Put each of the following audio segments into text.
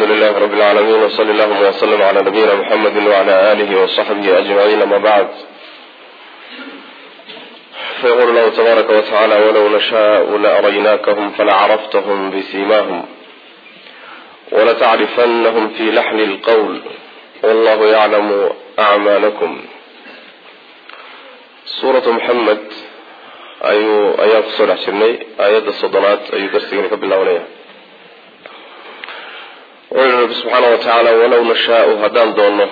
lilahi rabi lcaalamiin wsali allahuma wslm cla nabiyina mxamedi wcla alihi wصaxbihi ajmaciin ama bacd fayqul lahu tabaaraka watacaala walow nashaau laaraynakhm falacrafthm bsimahum walatacrifanahum fi laxni lqwl wallahu yaclamu acmaalakum suuratu muxamed ayuu ayaan kusoo dhex jirnay aayadda soddonaad ayuu darsigani ka bilaabanaya wuxuu yihi rabbi subxaana wa tacaala walow nashaau haddaan doonno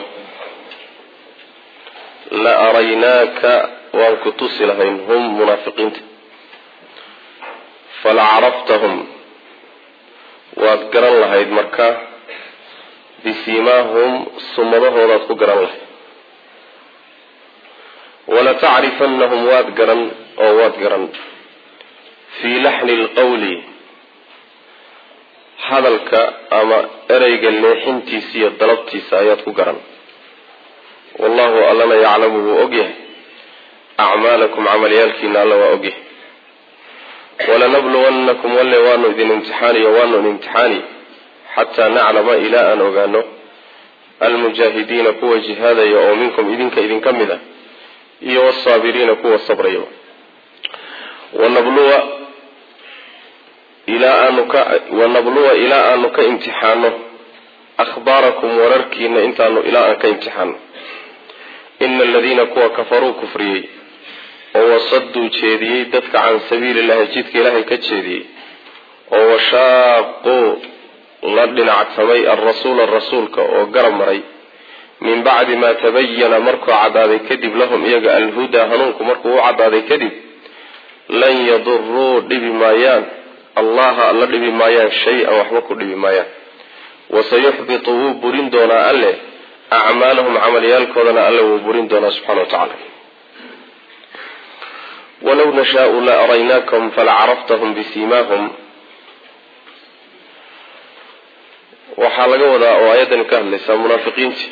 la araynaaka waan ku tusi lahayn hum munaafiqiinta fala caraftahum waad garan lahayd marka bisiimaahum sumadahoodaad ku garan lahayd walatacrifanahum waad garan oo waad garan fii laxni lqawli hadalka ama ereyga leexintiisa iyo dalabtiisa ayaad ku garan wallahu allana yaclamu wuu ogyahay acmaalakum camalyaalkiina alla waa ogyahay walanabluwannakum walle waanu idin imtixaaniyo waanu idin imtixaani xataa naclama ilaa aan ogaano almujaahidiina kuwa jihaadaya oo minkum idinka idinka mid ah iyo wsaabiriina kuwa sabraya wanabluwa ilaa aanu ka wanabluwa ilaa aanu ka imtixaano akhbaarakum wararkiina intaanu ilaa aan ka imtixaano ina aladiina kuwa kafaruu kufriyey oo wasaduu jeediyey dadka can sabiili llahi jidka ilaahay ka jeediyey oo washaaquu la dhinactamay alrasuula rasuulka oo garab maray min bacdi maa tabayana markuu cadaaday kadib lahum iyaga alhudaa hanuunku markuu u cadaaday kadib lan yaduruu dhibi maayaan allaha alla dhibi maayaan shay-an waxba ku dhibi maayaan wasayuxbitu wuu burin doonaa alle acmaalahum camalyaalkoodana alle wuu burin doonaa subxana wa tacaala walow nashaau la araynaakahum falacaraftahum bisiimaahum waxaa laga wadaa oo ayaddani ka hadlaysaa munaafiqiintii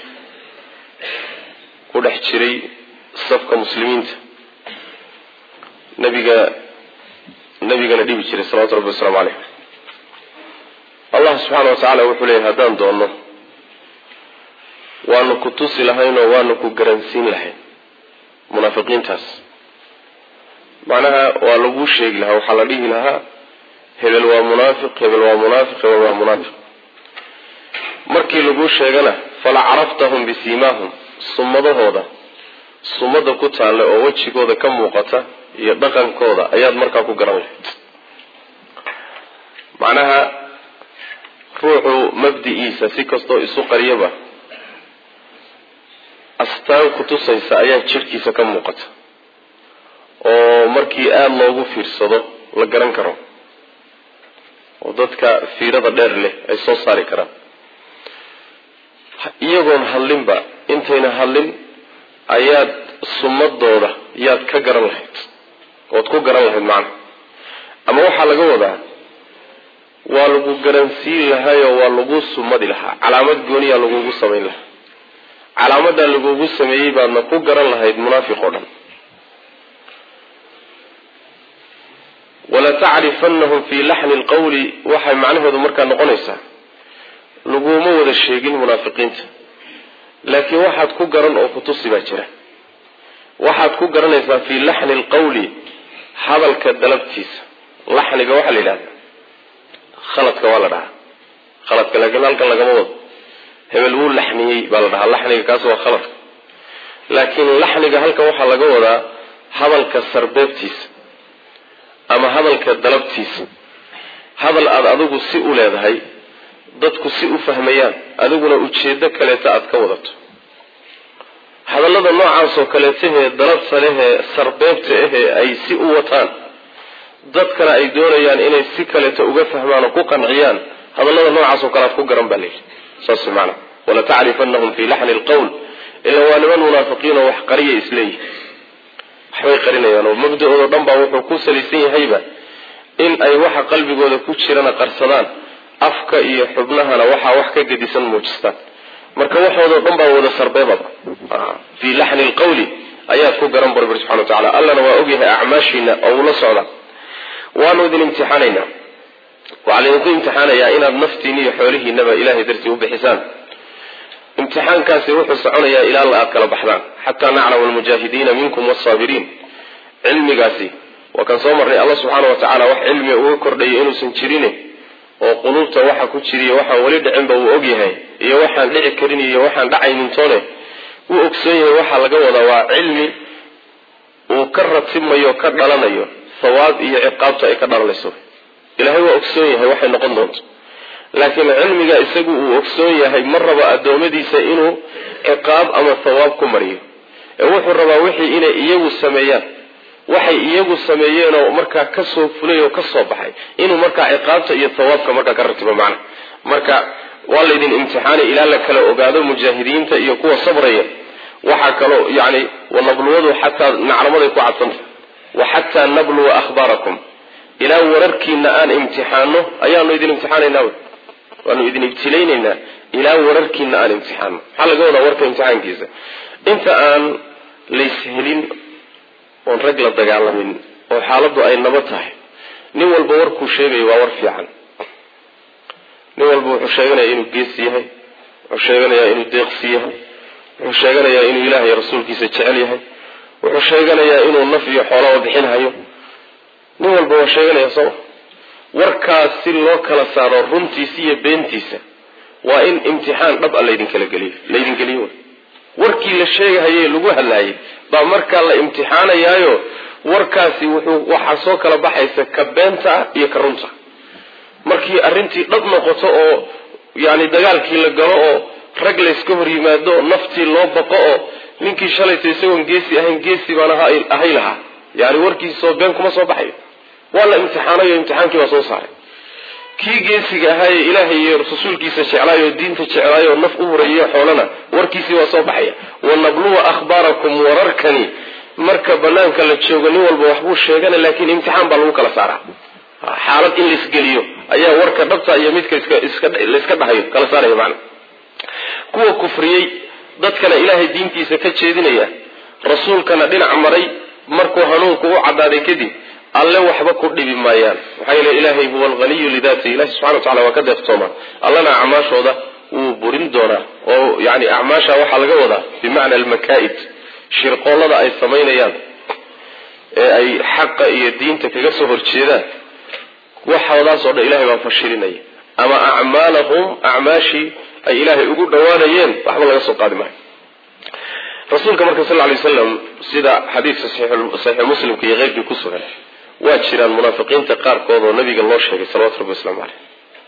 ku dhex jiray safka muslimiinta nabiga nabigana dhibi jiray salawatu rabbi wasalaamu caleyh allah subxaana wa tacaala wuxuu leeyahy haddaan doonno waanu ku tusi lahayn oo waanu ku garansiin lahayn munaafiqiintaas macnaha waa laguu sheegi lahaa waxaa la dhihi lahaa hebel waa munaafiq hebel waa munaafiq hebel waa munaafiq markii laguu sheegana fala caraftahum bisiimaahum sumadahooda sumada ku taalla oo wejigooda ka muuqata iyo dhaqankooda ayaad markaa ku garan lahayd macnaha ruuxu mabdi-iisa si kastoo isu qariyaba astaan ku tusaysa ayaa jidhkiisa ka muuqata oo markii aada loogu fiirsado la garan karo oo dadka fiirada dheer leh ay soo saari karaan iyagoon hadlinba intayna hadlin ayaad sumadooda yaad ka garan lahayd ood ku garan lahayd macnaha ama waxaa laga wadaa waa lagu garansiin lahaayoo waa lagu sumadi lahaa calaamad gooniyaa lagugu samayn lahaa calaamadaa lagugu sameeyey baadna ku garan lahayd munaafiq oo dhan walatacrifanahum fii laxni lqawli waxay macnaheedu markaa noqonaysaa laguma wada sheegin munaafiqiinta laakiin waxaad ku garan oo kutusi baa jira waxaad ku garanaysaa fii laxni lqawli hadalka dalabtiisa laxniga waxaa la yidhahda khaladka waa la dhahaa khaladka laakiin halkan lagama wado hebel wuu laxniyey baa la dhahaa laxniga kaas waa khaladka laakiin laxniga halkan waxaa laga wadaa hadalka sarbeebtiisa ama hadalka dalabtiisa hadal aada adigu si u leedahay dadku si u fahmayaan adiguna ujeedo kaleeta aada ka wadato hadallada noocaasoo kaleetahee dalabta lehee sarbeebta ahee ay si u wataan dadkana ay doonayaan inay si kaleeta uga fahmaan oo ku qanciyaan hadallada noocaasoo kale aad ku garan baa layidhi saas maanaa walatacrifanahum fii laxni lqowl ila waa niman munaafiqiin oo wax qariya isleeyihi waxbay qarinayaan oo mabda-oodo dhan baa wuxuu ku salaysan yahayba in ay waxa qalbigooda ku jirana qarsadaan afka iyo xubnahana waxaa wax ka gedisan muujistaan marka waxoodao dhan baa wada sarbeebaba fii laxni lqawli ayaad ku garan barbar subxana wa tacala allana waa ogyahay acmaashiina oo ula socda waanu idin imtixaanaynaa waxaa laydinku imtixaanayaa inaad naftiini iyo xoolihiinaba ilahay dartii u bixisaan imtixaankaasi wuxuu soconayaa ilaa la aad kala baxdaan xataa naclama almujaahidiina minkum wasaabiriin cilmigaasi waa kan soo marnay alla subxaana wa tacaala wax cilmiga uga kordhaya inuusan jirine oo quluubta waxa ku jiriyo waxaan weli dhicinba uu og yahay iyo waxaan dhici karin iyo waxaan dhacaynintoone wuu ogsoon yahay waxaa laga wadaa waa cilmi uu ka ratimayo ka dhalanayo thawaab iyo ciqaabta ay ka dhalanayso ilaahay waa ogsoon yahay waxay noqon doonto laakiin cilmiga isagu uu ogsoon yahay ma rabo addoommadiisa inuu ciqaab ama thawaab ku mariyo ee wuxuu rabaa wixii inay iyagu sameeyaan waxay iyagu sameeyeenoo markaa kasoo fulay oo kasoo baxay inuu markaa ciqaabta iyo thawaabka markaa ka ratibo macna marka waa laydin imtixaanay ilaa la kala ogaado mujaahidiinta iyo kuwa sabraya waxaa kaloo yani wanabluwadu xataa naclamaday ku cadsanta wa xataa nabluwa ahbaarakum ilaa wararkiina aan imtixaano ayaanu idin imtixaanaynaa waanu idin ibtilaynaynaa ilaa wararkiina aan imtixaano maxaa laga wadaa warka imtixaankiisa inta aan layshelin oon rag la dagaalamin oo xaaladdu ay nabad tahay nin walba warkuu sheegayo waa war fiican nin walba wuxuu sheeganayaa inuu geesi yahay wuxuu sheeganayaa inuu deeqsi yahay wuxuu sheeganayaa inuu ilaah iyo rasuulkiisa jecel yahay wuxuu sheeganayaa inuu naf iyo xoolaba bixinhayo nin walba waa sheeganaya sooma warkaas si loo kala saaro runtiisa iyo beentiisa waa in imtixaan dhab a laydinkala geliyo laydin geliyo warkii la sheegahaye lagu hadlaayay baa markaa la imtixaanayaayo warkaasi wuxuu waxaa soo kala baxaysa ka beenta ah iyo ka runta markii arrintii dhab noqoto oo yani dagaalkii la galo oo rag layska hor yimaado oo naftii loo baqo oo ninkii shalayta isagoon geesi ahayn geesi baan ahay lahaa yani warkiisoo been kuma soo baxayo waa la imtixaanayo imtixaankii baa soo saaray kii geesiga ahaaye ilaahay iyo rasuulkiisa jeclaay oo diinta jeclaay oo naf u hurayiyo xoolana warkiisii waa soo baxaya wanabluwa ahbaarakum wararkani marka banaanka la joogo nin walba waxbuu sheegana laakiin imtixaan baa lagu kala saaraa xaalad in laisgeliyo ayaa warka dhabta iyo midka layska dhahayo kala saaraya macna kuwa kufriyey dadkana ilaahay diintiisa ka jeedinaya rasuulkana dhinac maray markuu hanuunku u cadaaday kadib alle waxba ku dhibi maayaan maxaa yeele ilaahay huwa alghaniyu lidaati ilahi subxana wa tacala waa ka deeqtoomaa allana acmaashooda wuu burin doonaa oo yani acmaasha waxaa laga wadaa bimacna almakaa'id shirqoollada ay samaynayaan ee ay xaqa iyo diinta kaga soo horjeedaan waxoodaasoo dhan ilahay baa fashilinaya ama acmaalahum acmaashii ay ilaahay ugu dhawaanayeen waxba laga soo qaadi maayo rasuulka marka sal lay waslam sida xadiidka saxiix muslimka iyo keyrkii ku sugan waa jiraan munaafiqiinta qaarkood oo nabiga loo sheegay salawatu rabbi waslamu caleyh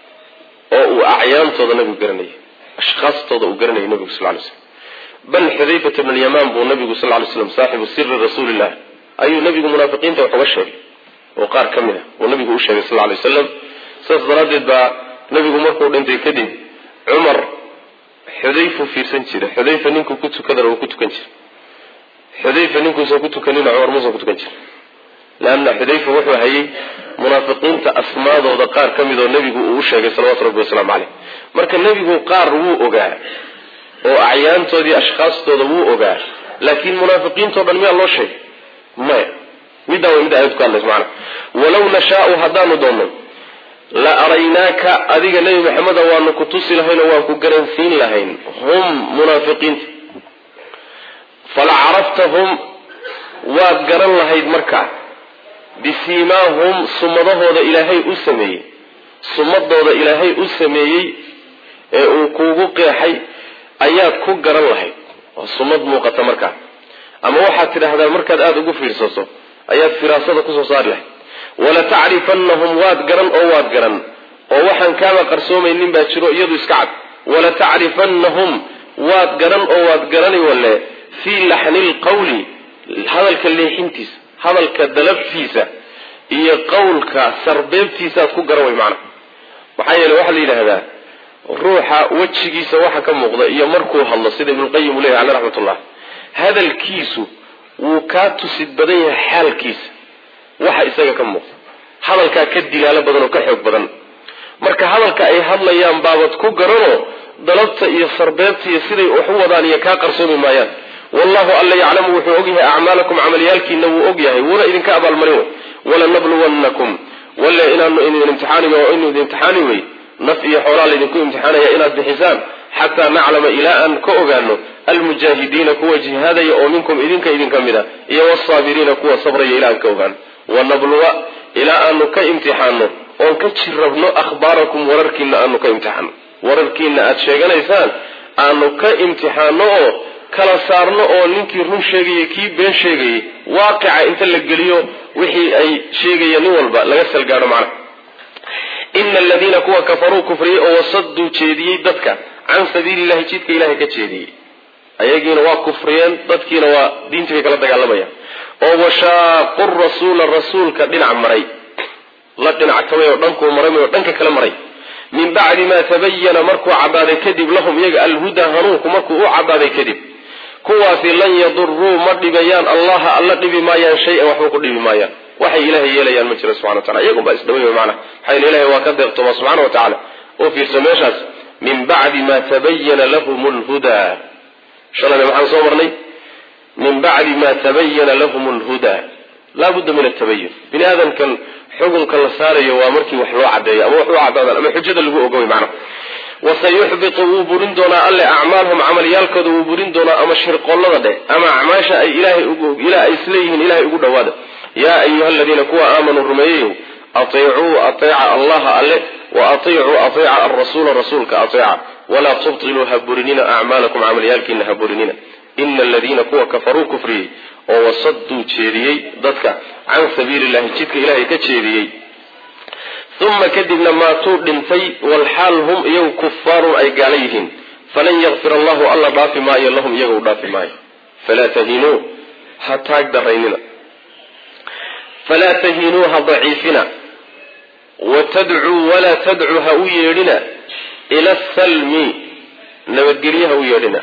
oo uu acyaantooda nabigu garanayay ashkhaastooda uu garanayay nabigu sal lay slam bal xudayfata bn lyamaan buu nabigu sal lay slam saaxibu siri rasuulillah ayuu nabigu munaafiqiinta wax uga sheegay oo qaar ka mid a uu nabigu u sheegay sal lay wasalam sidaas daraaddeed baa nabigu markuu dhintay kadib cumar xudayfu fiirsan jira xudayfa ninkuu ku tukadana uu ku tukan jira xudayfa ninkuusan ku tukanina cumar muusan ku tukan jira leanna xudayfa wuxuu hayay munaafiqiinta asmaadooda qaar ka mid oo nebigu uu u sheegay salawatu rabbi wasalaamu caleyh marka nebigu qaar wuu ogaa oo acyaantoodii ashkhaastooda wuu ogaa laakiin munaafiqiintao dhan miyaa loo sheegay maya middaa way mid aayad ku hadlaysa macana walaw nashaau haddaanu doonno la araynaaka adiga nebi maxameda waanu ku tusi lahayn oo waan ku garansiin lahayn hum munaafiqiinta fala caraftahum waad garan lahayd markaa bisiimaahum sumadahooda ilaahay u sameeyey sumadooda ilaahay u sameeyey ee uu kuugu qeexay ayaad ku garan lahayd waa sumad muuqata markaa ama waxaad tidhaahdaa markaad aada ugu fiirsato ayaad firaasada kusoo saari lahayd wala tacrifanahum waad garan oo waad garan oo waxaan kaaba qarsoomaynin baa jiro iyadu iska cad wala tacrifanahum waad garan oo waad garani walle fii laxni lqawli hadalka leexintiisa hadalka dalabtiisa iyo qawlka sarbeebtiisaaad ku garan way macna maxaa yeele waxaa la yidhaahdaa ruuxa wejigiisa waxa ka muuqda iyo markuu hadlo sida ibnuqayim uu leyahy caleh raxmatullah hadalkiisu wuu kaa tusid badan yahay xaalkiisa waxa isaga ka muuqda hadalkaa ka dilaalo badan oo ka xoog badan marka hadalka ay hadlayaan baabad ku garanoo dalabta iyo sarbeebta iyo siday wax u wadaan iyo kaa qarsoomi maayaan wallahu alla yaclamu wuxuu ogyahay acmaalakum camalyaalkiina wuu ogyahay wuuna idinka abaalmarin wey walanabluwannakum walle inaanu idin imtixaani oo inu idin imtixaani wey naf iyo xoolaa laydinku imtixaanaya inaad bixisaan xataa naclama ilaa aan ka ogaano almujaahidiina kuwa jihaadaya oo minkum idinka idinka mid a iyo wsaabiriina kuwa sabraya ilaa aan ka ogaano wanabluwa ilaa aanu ka imtixaano oon ka jirrabno akhbaarakum wararkiina aanu ka imtixaano wararkiina aad sheeganaysaan aanu ka imtixaano oo kala saarno oo ninkii run sheegaya kii been sheegayay waaqica inta la geliyo wixii ay sheegaya nin walba laga salgaadho macnaha ina aladiina kuwa kafaruu kufriyey oo wasaduu jeediyey dadka can sabiili llahi jidka ilahay ka jeediyey ayagiina waa kufriyeen dadkiina waa diintii bay kala dagaalamayaan oo washaaqu rasuula rasuulka dhinac maray la dhinac kamay oo dhankuu maray oo dhanka kala maray min bacdi ma tabayana markuu cadaaday kadib lahum iyaga alhudaa hanuunku markuu u cadaaday kadib kuwaasi lan yaduruu ma dhibayaan allaha alla dhibi maayaan shay-an waxba ku dhibi maayaan waxay ilaahay yeelayaan ma jiro subxana watacala iyagun baa isdhaway wy maanaa maxaa yele ilahay waa ka deeqtooma subxana wa tacaala oo fiirso meeshaas min bacdi ma tabayana lahum lhudaa shalayna maxaan soo marnay min bacdi ma tabayana lahum lhudaa laabudda min atabayun bini aadamkan xukunka la saarayo waa markii wax loo cadeeyo ama wax u cadaadaan ama xujada lagu ogoy macna wasayuxbitu wuu burin doonaa alle acmaalhum camalyaalkooda wuu burin doonaa ama shirqollada dheh ama acmaasha ay ilahay ilaa ay isleeyihiin ilahay ugu dhawaada yaa ayuha aladiina kuwa aamanuu rumeeyayow ateicuu ateeca allaha alle wa ateicuu ateeca alrasuula rasuulka ateeca walaa tubtiluu ha burinina acmaalakum camalyaalkiina ha burinina ina aladiina kuwa kafaruu kufriyey oo wasaduu jeediyey dadka can sabiili llahi jidka ilahay ka jeediyey uma kadibna maatuu dhintay walxaal hum iyagu kufaarun ay gaala yihiin falan yakfir allahu alla dhaafi maayo lahum iyaga u dhaafi maayo falaa tahinuu ha taag daraynina falaa tahinuu ha daciifina watadcuu walaa tadcuu ha u yeedhina ila salmi nabadgelye ha u yeedhina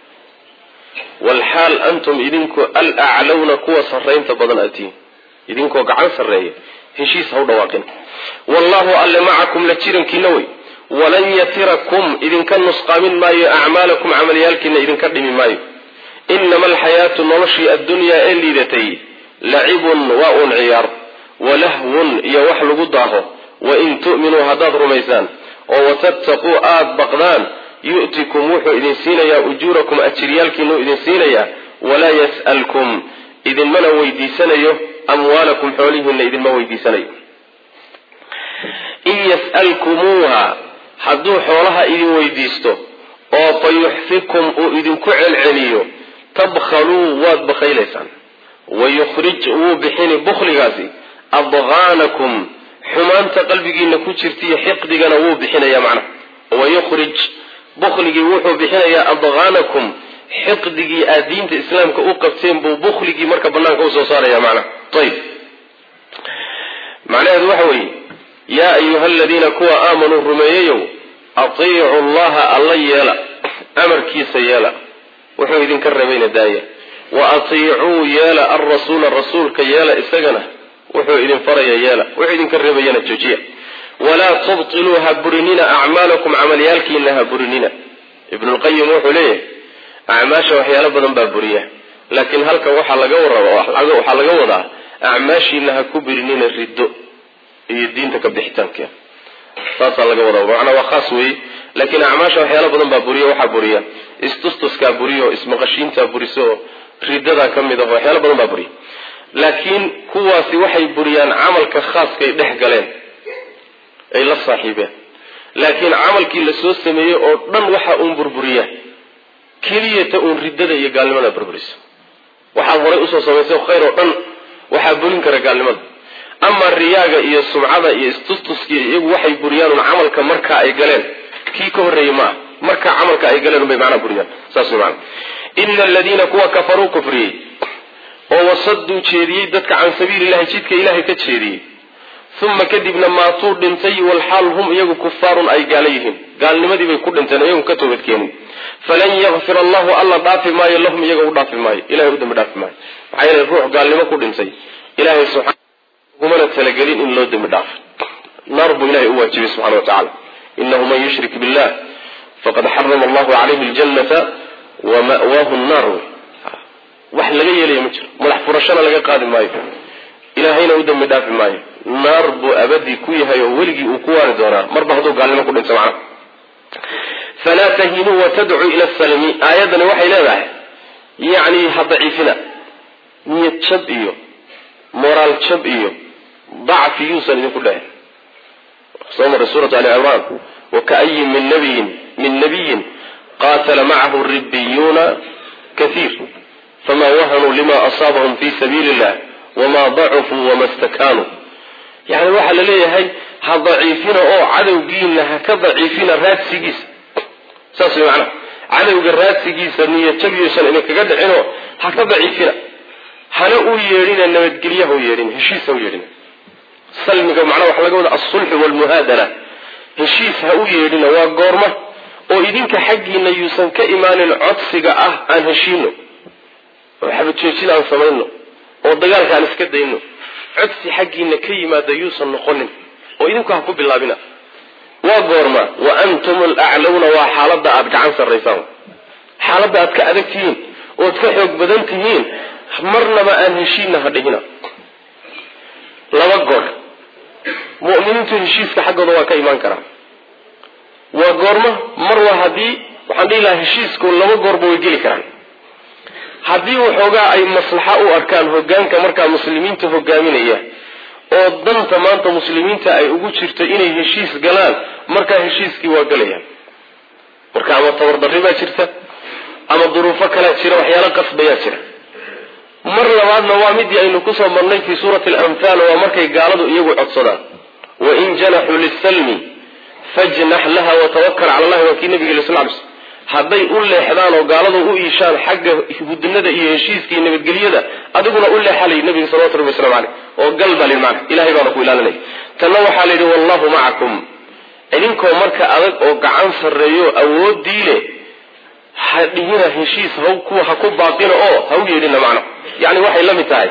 walxaal antum idinku alaclawna kuwa sarraynta badan atiin idinkoo gacan sarreeya heshiis ha u dhawaaqin wallahu alle macakum la jirankiina wey walan yatirakum idinka nusqaamin maayo acmaalakum camalyaalkiina idinka dhimi maayo inama alxayaatu noloshii addunyaa ee liidatay lacibun waa uun ciyaar walahwun iyo wax lagu daaho wain tu'minuu haddaad rumaysaan oo watattaquu aada baqdaan yu'tikum wuxuu idin siinayaa ujuurakum ajiryaalkiinuu idin siinayaa walaa yas'alkum idinmana weydiisanayo amwaalakum xoolihiina idinma weydiisanayo in yas'alkumuuha hadduu xoolaha idin weydiisto oo fa yuxfikum uu idinku celceliyo tabkhaluu waad bakhaylaysaan wayukhrij wuu bixini bukhligaasi adqaanakum xumaanta qalbigiina ku jirtaiyo xiqdigana wuu bixinaya macnaha wayukhrij bukhligii wuxuu bixinayaa adqaanakum xiqdigii aad diinta islaamka u qabteen buu bukhligii marka banaanka usoo saaraya macnaha ayib macnaheedu waxa weeye yaa ayuha aladiina kuwa aamanuu rumeeyayow atiicu llaha alla yeela amarkiisa yeela wuxuu idinka rebayna daaya wa atiicuu yeela alrasuula rasuulka yeela isagana wuxuu idin faraya yeela wuxuu idinka rebayana joojiya walaa tubtiluu ha burinina acmaalakum camalyaalkiina ha burinina ibnulqayim wuxuu leeyahay acmaasha waxyaalo badan baa buriya laakiin halkan waxaa laga waraba waxaa laga wadaa acmaashiina ha ku birinina riddo iyo diinta ka bixitaankeeda saasaa laga wadaa macnaa waa khaas weeye laakiin acmaasha waxyaalo badan baa buriya waxaa buriya istustuskaa buriya oo ismaqashiintaa buriso oo riddadaa ka mid ah waxyaalo badan baa buriya laakiin kuwaasi waxay buriyaan camalka khaaskay dhex galeen ay la saaxiibeen laakiin camalkii la soo sameeyey oo dhan waxa uun burburiyaa keliyata uun riddada iyo gaalnimada burburisa waxaad horay usoo samaysay khayr oo dhan waxaa burin kara gaalnimada ama riyaaga iyo sumcada iyo istustuskiiyo iyagu waxay buriyaan un camalka markaa ay galeen kii ka horreeyey ma ah markaa camalka ay galeen unbay macnaa buriyaan saas way macana ina aladiina kuwa kafaruu kufriyey oo wasaduu jeediyey dadka can sabiili llahi jidka ilaahay ka jeediyey uma kadibna maatuu dhintay walxaal hum iyagu kufaarun ay gaala yihiin gaalnimadii bay ku dhinteen iyagu ka toobadkeenin falan yakfir allahu alla dhaafi maayo lahum iyaga u dhaafi maayo ilahay u dambi dhaafi maayo maxaa yeele ruux gaalnimo ku dhintay ilahay subxana ugumana talagelin in loo dembi dhaafo naar buu ilahay u waajibay subxana wa tacala inahu man yushrik billah faqad xarama allahu calayhi ljannata wa ma'waahu nnaar wax laga yeelaya ma jiro madax furashana laga qaadi maayo ilaahayna u dambi dhaafi maayo naar buu abadii ku yahay oo weligii uu ku waari doonaa marba hadduu gaalnimo ku dhinto macnaha falaa tahinuu watadcuu ila salmi aayaddani waxay leedahay yacni ha daciifina niyad jab iyo moraal jab iyo dacfi yuusan idinku dheheen soo maray suuratu ali cimraan wakaayin min nabiyin min nabiyin qaatala macahu ribiyuuna kaiir fama wahanuu lima asaabahum fi sabiili illah wama dacufuu wama stakaanuu yani waxaa la leeyahay ha daciifina oo cadowgiina ha ka daciifina raadsigiisa saas way macnaha cadowga raadsigiisa niyajabiyuusan idinkaga dhicinoo ha ka daciifina hana u yeedhina nabadgelyaha u yeedhina heshiis ha u yeedhina salmiga macnaha waxaa laga wada alsulxu walmuhaadana heshiis ha u yeedhina waa goorma oo idinka xaggiina yuusan ka imaanin codsiga ah aan heshiino oo xabajoojin aan samayno oo dagaalka aan iska dayno codsi xaggiina ka yimaada yuusan noqonin oo idinku ha ku bilaabina waa goorma wa antum alaclawna waa xaaladda aada gacan sarraysaan xaaladda aad ka adag tihiin ood ka xoog badan tihiin marnaba aan heshiinna ha dhihina laba goor mu'miniintu heshiiska xaggooda waa ka imaan karaa waa goorma mar waa haddii waxaan dhihi lahaa heshiisku laba goorba way geli karaan haddii waxoogaa ay maslaxa u arkaan hogaanka markaa muslimiinta hogaaminaya oo danta maanta muslimiinta ay ugu jirto inay heshiis galaan markaa heshiiskii waa galayaan marka ama tabardarri baa jirta ama duruufo kalaa jira waxyaalo qasbayaa jira mar labaadna waa midii aynu kusoo marnay fii suurati alanfaal waa markay gaaladu iyagu codsadaan wain janaxuu lisalmi fajnax laha watawakal cala allahi waa kii nabiga yiri sal ly slm hadday u leexdaan oo gaaladu u iishaan xagga hudnada iyo heshiiska iyo nabadgelyada adiguna u leexalay nabiga salawatu rabbi waslamu caleyh oo gal baa lihi macna ilahay baana ku ilaalinaya tanna waxaa la yidhi wallahu macakum idinkoo marka adag oo gacan sarreeyo awoodii leh ha dhihina heshiis ha kuwa ha ku baaqina oo ha u yeedhina macna yacni waxay la mid tahay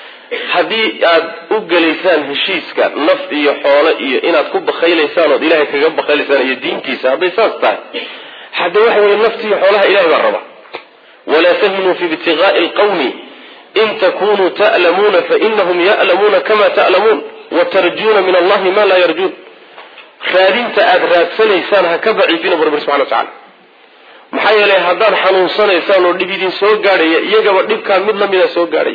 haddii aad u gelaysaan heshiiska naf iyo xoolo iyo inaad ku bakaylaysaan ood ilahay kaga bakaylaysaan iyo diintiisa hadday saas tahay hadda waxa weye naftiiyo xoolaha ilahay baa raba walaa tahinuu fi ibtigaai alqawmi in takunuu ta'lamuuna fainahum ya'lamuuna kama ta'lamuun watarjuuna min allahi ma laa yarjuun raadinta aada raadsanaysaan ha ka daciifina bu rabbi subxana wa tacala maxaa yeelay haddaad xanuunsanaysaan oo dhib idin soo gaadhaya iyagaba dhibkaa mid lamida soo gaadhay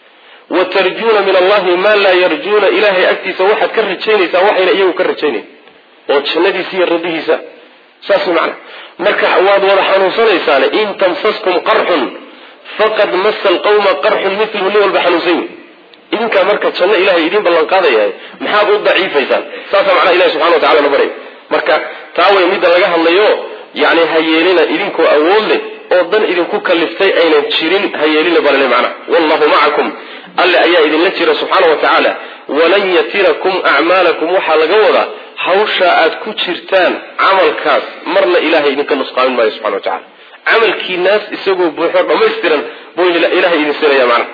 wa tarjuuna min allahi maa laa yarjuuna ilahay agtiisa waxaad ka rajaynaysaan waxayna iyagu ka rajaynayn oo jannadiisa iyo radihiisa saas macna marka waad wada xanuunsanaysaan in tamsaskum qarxun faqad masa alqawma qarxun miluhu nin walba xanuunsan wey idinkaa marka janno ilahay idiin ballanqaadayahay maxaad u daciifaysaan saasa macnaha ilahi subxana wa tacala na baraya marka taa way midda laga hadlayo yani ha yeelina idinkoo awood leh oo dan idinku kaliftay aynan jirin ha yeelina balale macnaha wallahu macakum alle ayaa idinla jira subxaana wa tacaala walan yatirakum acmaalakum waxaa laga wadaa hawsha aad ku jirtaan camalkaas marna ilahay idinka nusqaamin maayo subxana wa tacala camalkiinaas isagoo buuxo dhammaystiran buu ilahay idin siinaya macnaha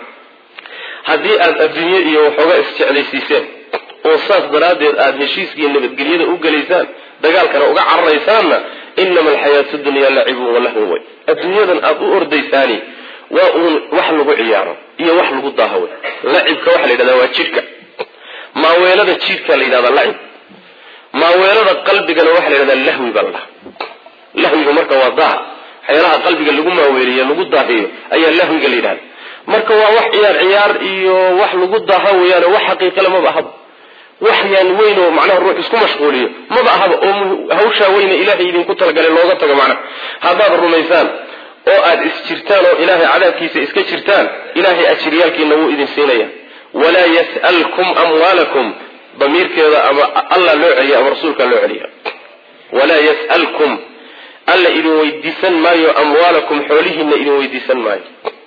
haddii aad adduunye iyo waxooga isjeclaysiiseen oo saas daraaddeed aada heshiiskiiyo nabadgelyada u gelaysaan dagaalkana uga cararaysaanna inama alxayaatu dunya lacibun walahwun way adduunyadan aada u ordaysaani waa uun wax lagu ciyaaro iyo wax lagu daaho wey lacibka waxaa la yidhahdaa waa jidhka maaweelada jidhka la yidhahdaa lacib maaweelada qalbigana waxaa la yidhahdaa lahwi baa la dhaha lahwiga marka waa daa waxyaalaha qalbiga lagu maaweeliyo lagu daahiyo ayaa lahwiga la yidhahda marka waa wax ciyaar ciyaar iyo wax lagu daaha weeyaan wax xaqiiqale maba ahaba wax yaan weyn oo macnaha ruux isku mashquuliyo maba ahaba oo hawshaa weyne ilaahay idinku talagalay looga tago macnaha haddaad rumaysaan oo aada isjirtaan oo ilaahay cadaabkiisa iska jirtaan ilaahay ajiryaalkiina wuu idin siinaya walaa yas'alkum amwaalakum damiirkeeda ama allah loo celiya ama rasuulka loo celiya walaa yas'alkum alla idin weydiisan maayo amwaalakum xoolihiina idin weydiisan maayo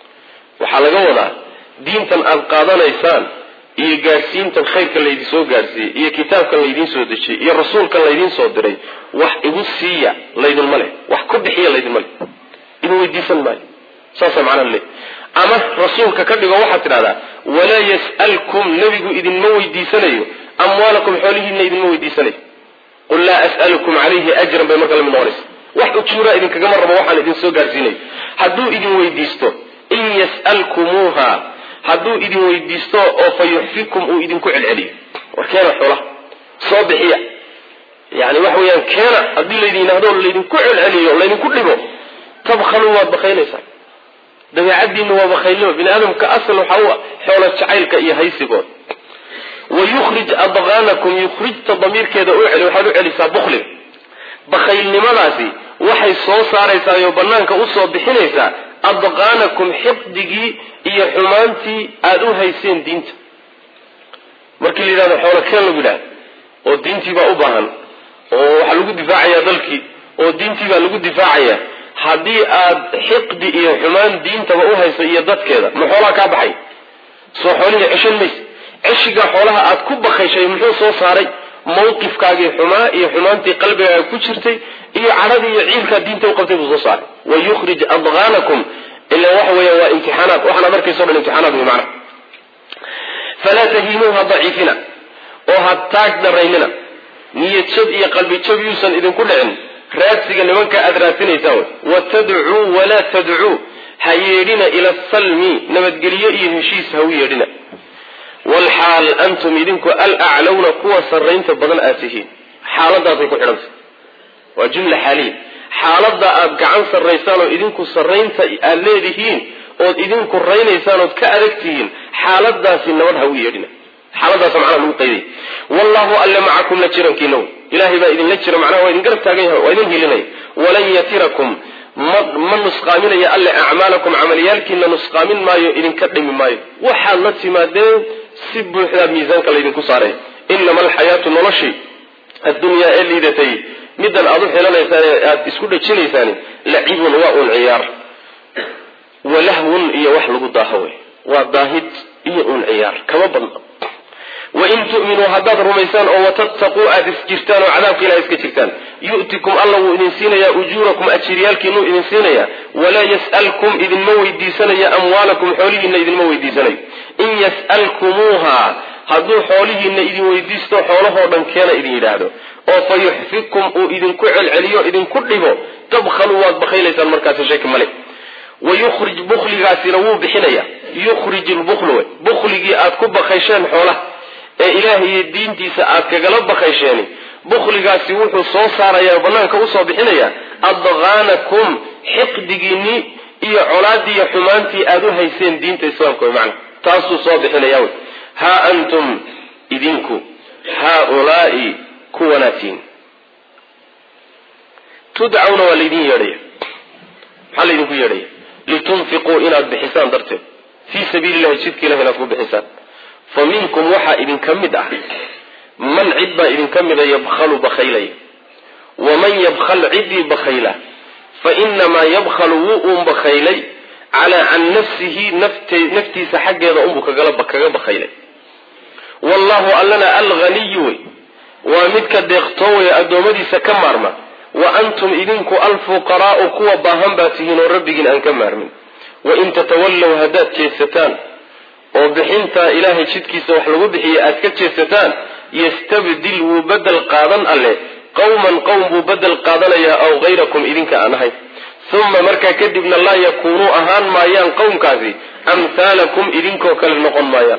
waxaa laga wadaa diintan aada qaadanaysaan iyo gaadhsiintan khayrkan laydin soo gaadhsiiyey iyo kitaabkan laydiin soo dejiyey iyo rasuulkan laydiin soo diray wax igu siiya laydinma leh wax ku bixiya laydinma leh idin weydiisan maayo saasa macnaa le ama rasuulka ka dhigo waxaad tidhahdaa walaa yas'alkum nebigu idinma weydiisanayo amwaalakum xoolihiina idinma weydiisanayo qul laa as'alukum calayhi ajran bay marka lamid noqonaysa wax ujuuraa idinkagama rabo waxaan idin soo gaadhsiinayo hadduu idin weydiisto in yas'alkumuuha hadduu idin weydiisto oo fa yuxfikum uu idinku celceliyo war keena xoolaha soo bixiya yani waxa weeyaan keena haddii laydin yidhahdo laydinku celceliyo laydinku dhibo tabkhaluu waad bakaynaysaan dabeecadiina waa bakaylnimo bini aadamka asal waxaa u xoola jacaylka iyo haysigood wayukhrij adqaanakum yukhrijta damiirkeeda u celi waxaad u celisaa bukliga bakaylnimadaasi waxay soo saaraysaa oo banaanka usoo bixinaysaa adqaanakum xiqdigii iyo xumaantii aada u hayseen diinta markii la yidhahdo xoola keen lagu yidhahdo oo diintii baa u baahan oo waxaa lagu difaacayaa dalkii oo diintii baa lagu difaacaya haddii aad xiqdi iyo xumaan diintaba u haysa iyo dadkeeda ma xoolaha kaa baxay soo xoolihii ceshan mayse ceshigaa xoolaha aad ku bakayshay muxuu soo saaray mawqifkaagii xumaa iyo xumaantii qalbigaaga ku jirtay iyo cadhadii iyo ciilkaa diinta uqabtay buu soo saaray wayukhrij adqaanakum ila waxa weeya waa imtixaanaad waxaanaad arkayso dhan imtixaanaad wey macna falaa tahiinuuha daciifina oo ha taag daraynina niyad jab iyo qalbi jab yuusan idinku dhicin raadsiga nimanka aada raadsinaysaan wey watadcuu walaa tadcuu ha yeedhina ila asalmi nabadgelyo iyo heshiis ha u yeedhina walxaal antum idinku alaclawna kuwa sarraynta badan aad tihiin xaaladaasay ku xidhantay waa jumla xaaliya xaaladda aad gacan sarraysaan oo idinku sarraynta aad leedihiin ood idinku raynaysaan ood ka adag tihiin xaaladaasi nabad ha u yeedhina xaaladaasa macnaha lagu qayday wallahu alle macakum la jirankiina wey ilahay baa idinla jira macnaha waa idin garab taagan yahay waa idin hilinaya walan yatirakum ma ma nusqaaminaya alle acmaalakum camaliyaalkiina nusqaamin maayo idinka dhimi maayo waxaad la timaadeen si buuxdaa miisaanka laydinku saaray inama alxayaatu noloshii addunyaa ee liidatay middan aad u xilanaysaan ee aada isku dhajinaysaan lacibun waa un ciyaar walahwun iyo wax lagu daaho wey waa daahid iyo un ciyaar kama badna wain tu'minuu haddaad rumaysaan oo watattaquu aada isjirtaan oo cadaabka ilaha iska jirtaan yu'tikum alla wuu idin siinayaa ujuurakum ajiryaalkiinuu idin siinayaa walaa yas'alkum idinma weydiisanaya amwaalakum xoolihiina idinma weydiisanayo in yas'alkumuuha hadduu xoolihiina idin weydiisto xoolahoo dhan keena idin yidhaahdo oo fa yuxfikum uu idinku celceliyo idinku dhibo tabkhaluu waad bakaylaysaan markaasi shaki male wayukhrij bukligaasina wuu bixinaya yukhrij lbuklu wey bukligii aad ku bakaysheen xoolaha ee ilaahay diintiisa aad kagala bakaysheen bukligaasi wuxuu soo saaraya banaanka usoo bixinaya adqaanakum xiqdigiinii iyo colaadii iyo xumaantii aada u hayseen diinta islaamka wey macna taasuu soo bixinaya wey haa antum idinku haaulaai kuwanaatiin tudcawna waa laydin yeedhaya maxaa laydinku yeedhaya litunfiquu inaad bixisaan darteed fii sabiili llahi jidka ilahi inaad ku bixisaan fa minkum waxaa idinka mid ah man cid baa idinka mida yabkhalu bakhaylaya waman yabkhal ciddii bakhayla fa inamaa yabkhalu wuu uun bakhaylay calaa can nafsihi naftiisa xaggeeda unbuu kaga bakhaylay wallahu allana alghaniyu wey waa midka deeqtoowaya addoommadiisa ka maarma wa antum idinku alfuqaraa'u kuwa baahan baa tihiin oo rabbigiin aan ka maarmin wain tatawallow haddaad jeedsataan oo bixintaa ilaahay jidkiisa wax lagu bixiya aad ka jeedsataan yastabdil wuu bedel qaadan alle qowman qowm buu bedel qaadanayaa aw hayrakum idinka aan ahayn uma markaa kadibna laa yakuunuu ahaan maayaan qowmkaasi amhaalakum idinkoo kale noqon maayaan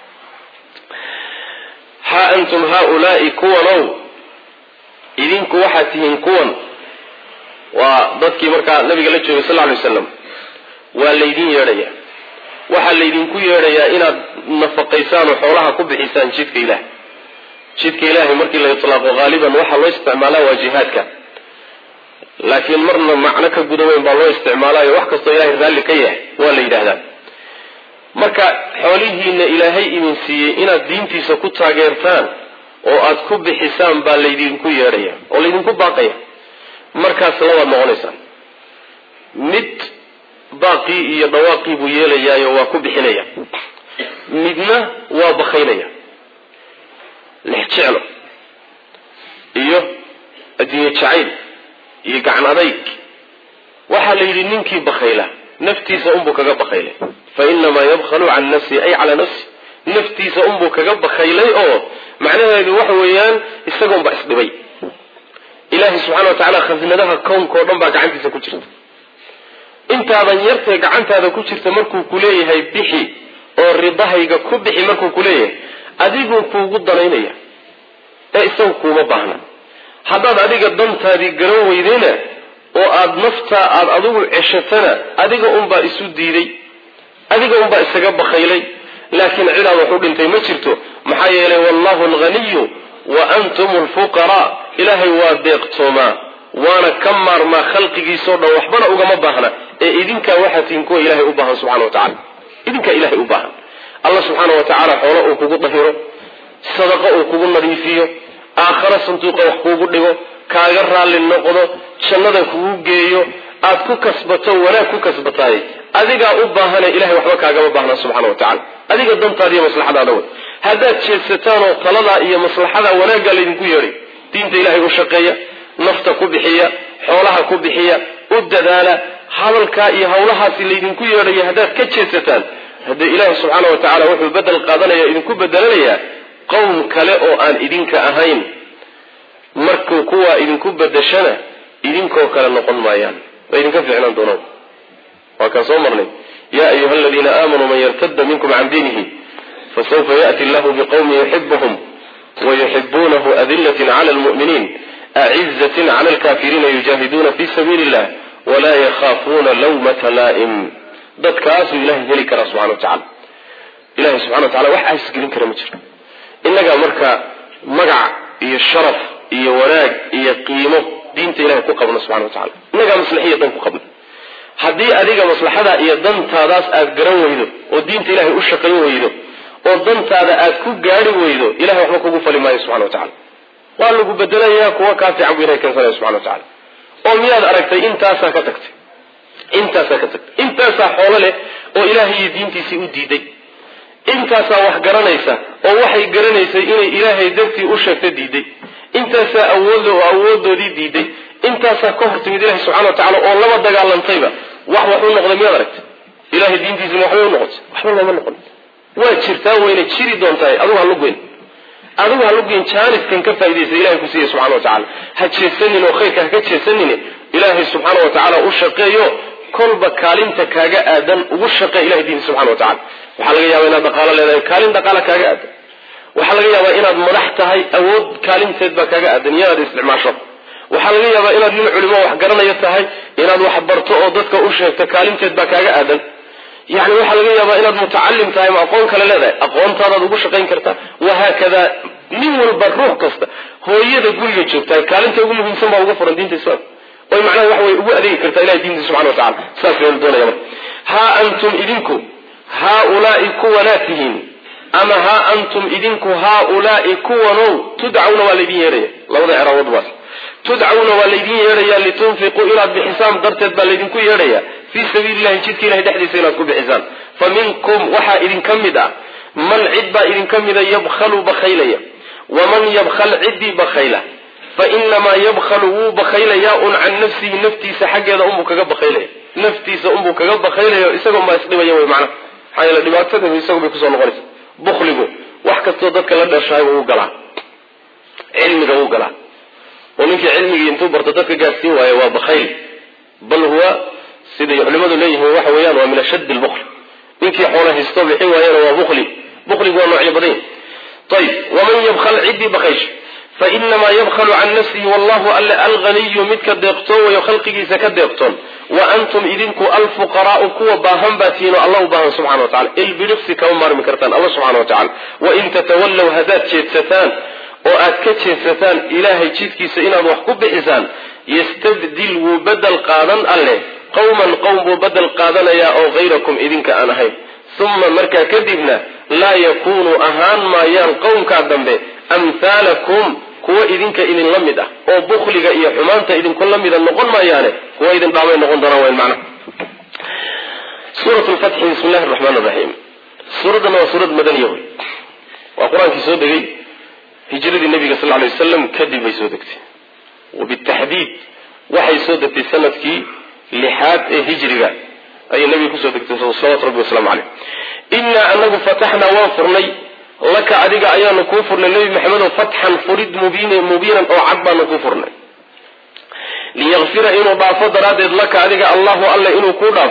ha antum haaulaai kuwanow idinku waxaad tihiin kuwan waa dadkii markaa nabiga la joogay sal ly waslam waa laydin yeedhaya waxaa laydinku yeedhayaa inaad nafaqaysaan oo xoolaha ku bixisaan jidka ilaah jidka ilaahay markii la itlaaqo haaliban waxaa loo isticmaalaa waa jihaadka laakiin marna macno ka guda weyn baa loo isticmaalayo wax kastoo ilahay raalli ka yahay waa la yidhaahdaa marka xoolihiina ilaahay idin siiyey inaad diintiisa ku taageertaan oo aad ku bixisaan baa laydinku yeedhaya oo laydinku baaqaya markaas labaad noqonaysaan mid baaqii iyo dhawaaqii buu yeelayaayo waa ku bixinaya midna waa bakaynaya lex jeclo iyo adduunye jacayl iyo gacan adayg waxaa la yidhi ninkii bakayla naftiisa unbuu kaga bakaylay fa inamaa yabkhalu can nafsi ay calaa nafsi naftiisa unbuu kaga bakaylay oo macnaheedu waxa weeyaan isagoonbaa isdhibay ilaahay subxana wa tacaala khasinadaha kownkao dhan baa gacantiisa ku jirta intaadan yartee gacantaada ku jirta markuu ku leeyahay bixi oo ridahayga ku bixi markuu ku leeyahay adiguu kuugu danaynaya ee isagu kuuma baahna haddaad adiga dantaadii garan weydayna oo aada naftaa aada adigu ceshatana adiga unbaa isu diiday adiga unbaa isaga bakaylay laakiin cidaad wax u dhintay ma jirto maxaa yeelay wallahu alghaniyu wa antum alfuqaraa ilaahay waa deeqtoomaa waana ka maarmaa khalqigiisao dhan waxbana ugama baahna ee idinkaa waxaa tihin kuwa ilahay u baahan subxana wa tacala idinkaa ilahay u baahan alla subxaana wa tacaala xoolo uu kugu dahiro sadaqo uu kugu nadiifiyo aakharo sanduuqa wax kuugu dhigo kaaga raalli noqdo jannada kugu geeyo aad ku kasbato wanaag ku kasbataay adigaa u baahane ilahay waxba kaagama baahna subxana wa tacala adiga dantaada iyo maslaxadaada wey haddaad jeedsataan oo taladaa iyo maslaxada wanaaggaa laydinku yeedhay diinta ilahay u shaqeeya nafta ku bixiya xoolaha ku bixiya u dadaala hadalkaa iyo hawlahaasi laydinku yeedhaya haddaad ka jeedsataan haddee ilaahi subxaana wa tacala wuxuu bedel qaadanaya idinku bedelanayaa qowm kale oo aan idinka ahayn markuu kuwaa idinku bedeshana idinkoo kale noqon maayaan waa idinka fiicnaan doonaan waa kaan soo marnay ya ayuha aladiina aamanuu man yartada minkum can diinihi fasawfa ya'ti allahu biqowmin yuxibuhum wayuxibuunahu adilatin cala lmu'miniin acizatin cala alkafiriina yujaahiduuna fi sabiili illah walaa yakhaafuuna lawmata laa'im dadkaasuu ilahay heli karaa subxana wa tacala ilahay subxana wa tacala wax aasgelin kara ma jiro innagaa marka magac iyo sharaf iyo wanaag iyo qiimo diinta ilahay ku qabno subxana wa tacala innagaa maslaxiya dan ku qabno haddii adiga maslaxadaa iyo dantaadaas aad garan weydo oo diinta ilahay u shaqayn weydo oo dantaada aad ku gaari weydo ilahay waxba kugu fali maayo subxana wa tacala waa lagu bedelayaa kuwa kaa fiican bu ilahay keensanaya subxana wa tacala oo miyaad aragtay intaasaa ka tagtay intaasaa ka tagtay intaasaa xoolo leh oo ilaahay iyo diintiisii u diiday intaasaa wax garanaysa oo waxay garanaysay inay ilaahay dartii u sheegta diiday intaasaa awood oo awoodoodii diiday intaasaa ka hor timid ilahi subxana wa tacala oo laba dagaalantayba wax wax u noqday miyaad aragtay ilahay diintiisima waxbay u noqotay waxba looma noqon waa jirtaa wayna jiri doontahay adugu halugeyn adigu halugeyn jaaniskan ka faaidaysa ilahay ku siiya subxana wa tacala ha jeesanin oo khayrka ha ka jeesanin ilaahay subxaana wa tacaala u shaqeeyo kolba kaalinta kaaga aadan ugu shaqee ilahay diinta subxana wa tacala waxaa laga yaaba inaad dhaqaalo leedahay kaalin dhaqaala kaaga aadan waxaa laga yaabaa inaad madax tahay awood kaalinteed baa kaaga aadan iyo inaad isticmaasho waxaa laga yaabaa inaad nin culimo wax garanayo tahay inaad wax barto oo dadka u sheegto kaalinteed baa kaaga aadan yani waxaa laga yaabaa inaad mutacalim tahay ma aqoon kale leedahay aqoontaadaad ugu shaqayn kartaa wahaakada nin walba ruux kasta hooyada guriga joogtaa kaalinta ugu muhiimsan baa uga furan diinta islaamka oy macnaha wax way ugu adeegi kartaa ilahay diinta subxana wa tacala saas la doonaya marka haa antum idinku haaulaai kuwanaa tihiin ama haa antum idinku haaulaai kuwanow tudcawna waa laydin yeedhaya labada ceraabood baas tudcawna waa laydin yeedhayaa litunfiquu inaad bixisaan darteed baa laydinku yeedhaya fii sabiili llahi jidka ilahay dhexdiisa inaad ku bixisaan fa minkum waxaa idinka mid ah man cid baa idinka mida yabkhalu bakhaylaya waman yabkhal ciddii bakhayla fa inamaa yabkhalu wuu bakhaylayaa un can nafsihi naftiisa xaggeeda unbuu kaga bakhaylaya naftiisa unbuu kaga bakhaylaya isaga unbaa isdhibaya wey macnaha maxaa yeele dhibaatada isagu bay kusoo noqonaysa bukligu wax kastoo dadka la dhashahay wuu galaa cilmiga wuu galaa oo ninkii cilmigii intuu barto dadka gaadsiin waayo waa bakhayl bal huwa siday culimadu leeyihiin waxa weeyaan waa min ashaddi lbukli ninkii xoola haysto bixin waayana waa bukli bukligu waa noocyo badan ayib waman yabkhal ciddii bakhaysha fa inamaa yabkhalu can nafsihi wallahu alle alghaniyu midka deeqtoon wayo khalqigiisa ka deeqtoon wa antum idinku alfuqaraau kuwa baahan baa tihiin oo alla u baahan subxana wa tacala ilbidhifsi kama maarmi kartaan alla subxana wa tacala wain tatawallow haddaad jeedsataan oo aad ka jeedsataan ilaahay jidkiisa inaad wax ku bixisaan yastabdil wuu bedel qaadan alleh qowman qowm buu bedel qaadanayaa oo hayrakum idinka aan ahayn uma markaa kadibna laa yakunuu ahaan maayaan qowmkaa dambe amhaalakum kuwa idinka idinla mid ah oo bukliga iyo xumaanta idinku la mida noqon maayaane kuwa idin dhaamay noqon doonaan wayn macna suurat lfatxi bismi llahi raxmaan raxiim suuraddana waa suurad madaniya wey waa qur-aankii soo degay hijradii nabiga sal lay wasalam kadib bay soo degtay wabitaxdiid waxay soo degtay sanadkii lixaad ee hijriga ayay nabiga kusoo degtay salawatu rabbi waslamu caleyh innaa anagu fataxnaa waan furnay laka adiga ayaanu kuu furnay nebi maxamedo fatxan furid mubiinan oo cad baanu kuu furnay liyakfira inuu dhaafo daraaddeed laka adiga allahu alle inuu kuu dhaafo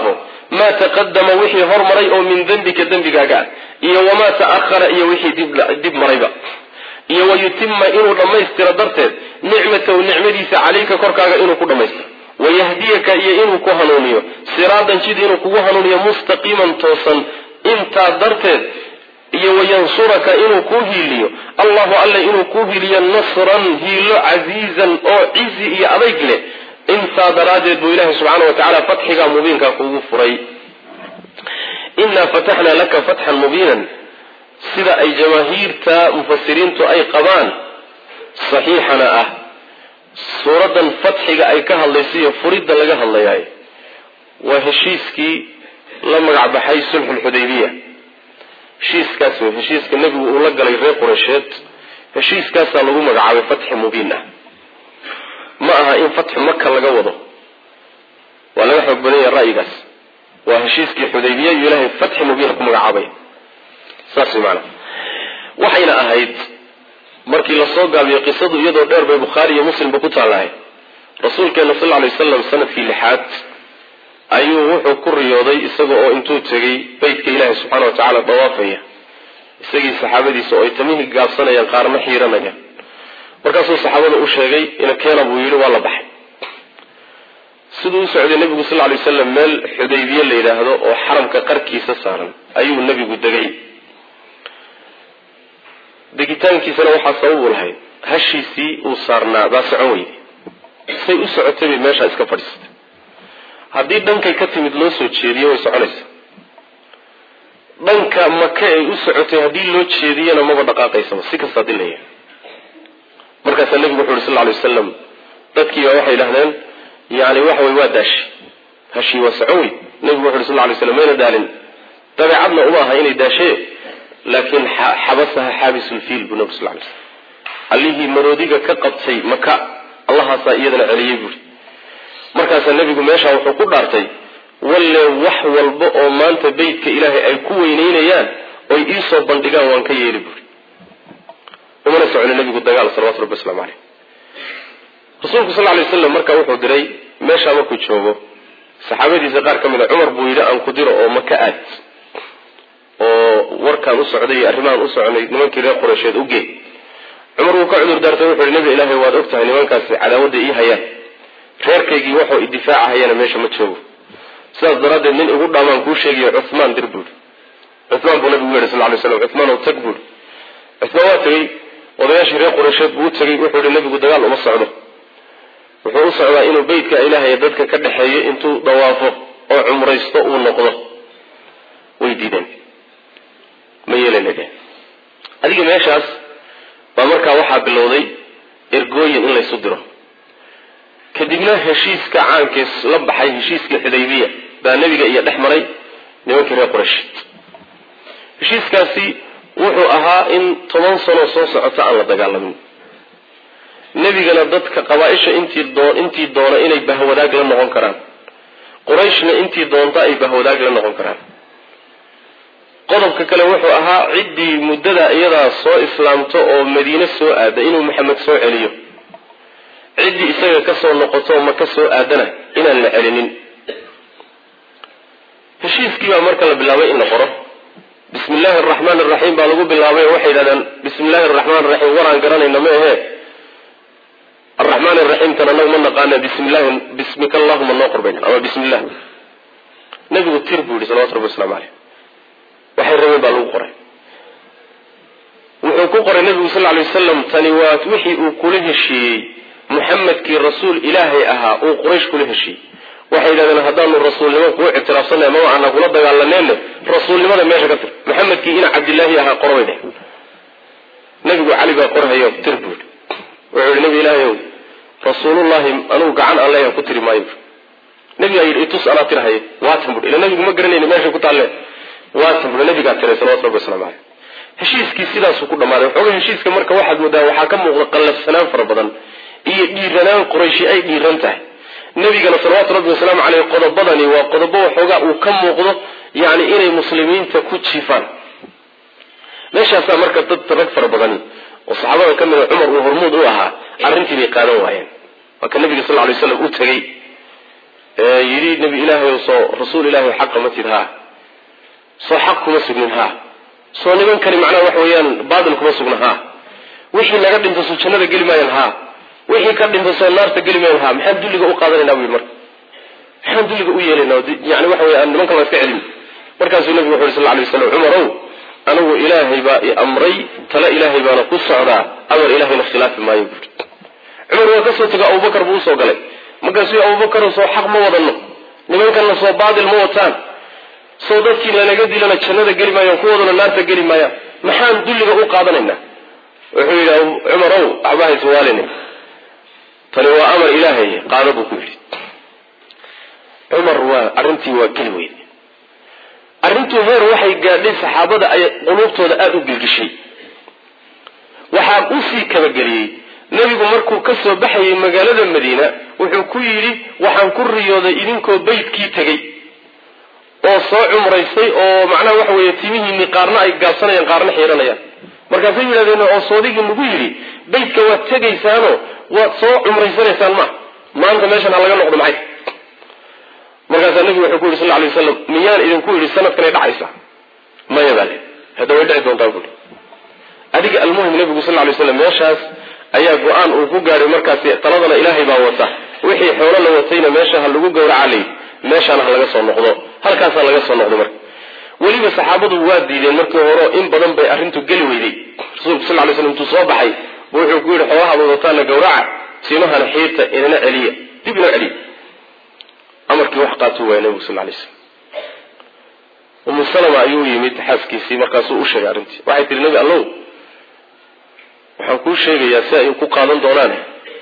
maa taqadama wixii hormaray oo min dembika dembigaaga ah iyo wamaa ta'ahara iyo wixii dib marayba iyo wayutima inuu dhammaystiro darteed nicmatahu nicmadiisa calayka korkaaga inuu ku dhammaystiro wayahdiyaka iyo inuu ku hanuuniyo siraadan jid inuu kugu hanuuniyo mustaqiiman toosan intaa darteed iyo wayansuraka inuu kuu hiiliyo allahu alla inuu kuu hiiliyo nasran hiilo casiizan oo cizi iyo adayg leh intaa daraaddeed buu ilaahay subxaana wa tacaala fatxigaa mubiinkaa kuugu furay inaa fataxnaa laka fatxan mubiinan sida ay jamaahiirta mufasiriintu ay qabaan saxiixana ah suuraddan fatxiga ay ka hadlaysa iyo furidda laga hadlayaay waa heshiiskii la magac baxay sulxulxudaybiya heshiiskaas wey heshiiska nebigu uu la galay reer qureysheed heshiiskaasaa lagu magacaabay fatxi mubiin ah ma aha in fatxu maka laga wado waa laga xoog badan yaha ra'yigaas waa heshiiskii xudaybiya iyo ilaahay fatxi mubiina ku magacaabay saas way maanaa waxayna ahayd markii lasoo gaabiyo qisadu iyadoo dheer bay bukhaari iyo muslimba ku taallahay rasuulkeena sal lla alay wasalam sanadkii lixaad ayuu wuxuu ku riyooday isaga oo intuu tegay beytka ilaahi subxaana wa tacaala dawaafaya isagii saxaabadiisa oo ay tamihii gaabsanayaan qaarna xiiranayaan markaasuu saxaabada u sheegay ina keena buu yidhi waa la baxay siduu u socday nebigu sal lla lay wasalam meel xudaybiye la yidhaahdo oo xaramka qarkiisa saaran ayuu nebigu degay degitaankiisana waxaa sabab u lahayd hashiisii uu saarnaa baa socon weyday say u socotay bay meeshaa iska fadhiisatay haddii dhankay ka timid loo soo jeediyo way soconaysaa dhanka maka ay u socotay haddii loo jeediyana maba dhaqaaqaysaba si kasta hadii la yahay markaasaa nebigu wuxu uhi sal ly wasalam dadkiiba waxay yidhahdeen yani waxa wey waa daashi hashii waa socon wey nebigu wuxu uhi sal lay slam mayna daalin dabeecadna uma aha inay daashee laakiin xabasaha xaabisulfiil buu nabig sal lay slam allihii maroodiga ka qabtay maka allahaasaa iyadana celiyey buuri markaasaa nebigu meeshaa wuxuu ku dhaartay walle wax walba oo maanta beytka ilaahay ay ku weyneynayaan oy iisoo bandhigaan waan ka yeeli buuri umana socno nebigu dagaal salawatu rabbi waslamu caleyh rasuulku sal lay waslam markaa wuxuu diray meeshaa markuu joogo saxaabadiisa qaar ka mid a cumar buu yidhi aan ku diro oo maka aad oo warkaan u socday iyo arrimahaan u soconay nimankii reer qureysheed u gee cumar wuu ka cudur daartay wuxu yihi nebi ilaahay waad og tahay nimankaasi cadaawadda ii hayaan reerkaygii waxuu idifaaca hayana meesha ma joogo sidaas daraaddeed nin igu dhaamaan kuu sheegayo cuhmaan dir buuri cuhmaan buu nabigu yehi sal lay slam cuhmaan ow tag buuri cuhmaan waa tegey odayaashii reer qureysheed buu u tegey wuxuu yihi nebigu dagaal uma socdo wuxuu u socdaa inuu beytka ilaahay dadka ka dhexeeyo intuu dawaafo oo cumraysto uu noqdo way diideen ma yeelana dheh adiga meeshaas baa markaa waxaa bilowday ergooyin in laysu diro kadibna heshiiska caankees la baxay heshiiskii xudaybiya baa nebiga iyo dhex maray nimankii reer quraysheed heshiiskaasi wuxuu ahaa in toban sanoo soo socota aan la dagaalamin nebigana dadka qabaa-isha intii doo intii doona inay bahwadaag la noqon karaan qurayshna intii doonta ay bahwadaag la noqon karaan qodobka kale wuxuu ahaa ciddii muddada iyadaa soo islaamto oo madiine soo aada inuu maxamed soo celiyo ciddii isaga kasoo noqoto ma ka soo aadana inaan la celinin heshiiskii baa marka la bilaabay in la qoro bismi illaahi araxmaan araxiim baa lagu bilaabay oo waxay yidhahdeen bismi illaahi araxmaan araxiim waraan garanayna ma ahee araxmaan araxiimtan anagu ma naqaana bismillahi bismika allahuma noo qorbayn ama bismi illah nabigu tir buu yihi salawatu rabbi waslamu caleyh waxay rabeen baa lagu qoray wuxuu ku qoray nabigu sal lay wasalam tani waa wixii uu kula heshiiyey muxamedkii rasuul ilaahay ahaa uu quraysh kula heshiiyey waxay yidhahdeen haddaanu rasuulnimo kuu ictiraafsanay ama waxaana kula dagaalaneenna rasuulnimada meesha ka tir maxamedkii ina cabdilaahi ahaa qorbay dheh nabigu cali baa qorhayo tir buu wuxuu yihi nabi ilaahayow rasuulullahi anugu gacan aan leeyahan ku tiri maayo nabigaa yidhi itus anaa tirhaye waatan bui ila nabigu ma garanayni meesha ku taalle waatan bui nabigaa tiray salawatu rabbi waslamu caleyh heshiiskii sidaasuu ku dhammaaday waxooga heshiiska marka waxaad moodaa waxaa ka muuqda qallafsanaan fara badan iyo dhiiranaan qurayshi ay dhiiran tahay nabigana salawaatu rabbi wasalaamu caleyh qodobadani waa qodobo waxoogaa uu ka muuqdo yani inay muslimiinta ku jiifaan meeshaasaa marka dad rag fara badani oo saxaabada ka mida cumar uu hormuud u ahaa arrintii bay qaadan waayeen waa ka nabiga sal lay slam u tegey yidhi yidhi nebi ilaahay soo rasuul ilaahay xaqa ma tid haa soo xaq kuma sugnin haa soo nimankani macnaha waxa weeyaan baatil kuma sugna haa wixii naga dhinta soo jannada geli maayan haa wixii ka dhinta soo naarta geli maayan haa maxaan dulliga u qaadanayna bu yidhi marka maxaan dulliga u yeelayna yani waxa wey nimankan waa iska celin markaasuu nabigu wuxu yhi sal lay waslam cumarow anigu ilaahay baa i amray tale ilaahay baana ku socdaa amar ilaahayna khilaafi maayo buuri cumar waa kasoo tego abubakar buu usoo galay markaasuu abubakar soo xaq ma wadano nimankanna soo baatil ma wataan soo dadkii lanaga dilana jannada geli maayaan kuwooduna naarta geli maayaan maxaan dulliga u qaadanaynaa wuxuu yidhi cumarow waxba hayswaalin tani waa amar ilaahay qaado buu ku yidhi cumar waa arrintii waa geli weyde arrintuu heer waxay gaadhay saxaabada ay quluubtooda aada u gilgishay waxaa usii kabageliyey nebigu markuu ka soo baxayay magaalada madiina wuxuu ku yidhi waxaan ku riyooday idinkoo beydkii tegey oo soo cumraysay oo macnaha waxa weeye timihiinni qaarna ay gaabsanayaan qaarna xiiranayaan markaasay yidhahdeen oo soodigii nagu yidhi beydka waad tegaysaano waad soo cumraysanaysaan ma maanta meeshan ha laga noqdo maxay markaasaa nebigu wuxuu ku yidhi sal lay waslam miyaan idinku yidhi sanadkanay dhacaysa maya baa le hadda way dhici doontaa buui adiga almuhim nebigu sal lay slam meeshaas ayaa go-aan uu ku gaadhay markaasi taladana ilaahay baa wata wixii xoolo la watayna meesha ha lagu gawraca lay meeshaana ha laga soo noqdo halkaas ha laga soo noqdo marka weliba saxaabadu waa diideen markii hore in badan bay arrintu geli weyday rasuulku sal lay slam intuu soo baxay bu wuxuu ku yidhi xoolaha wadataana gawraca timahana xiirta inana celiya dib ina celiya amarkii wax qaatuu waaya nebigu sal lay slam umu salama ayuu yimid xaaskiisii markaasuu u sheegay arrintii waxay tihi nebi allow waxaan kuu sheegayaa si ay ku qaadan doonaane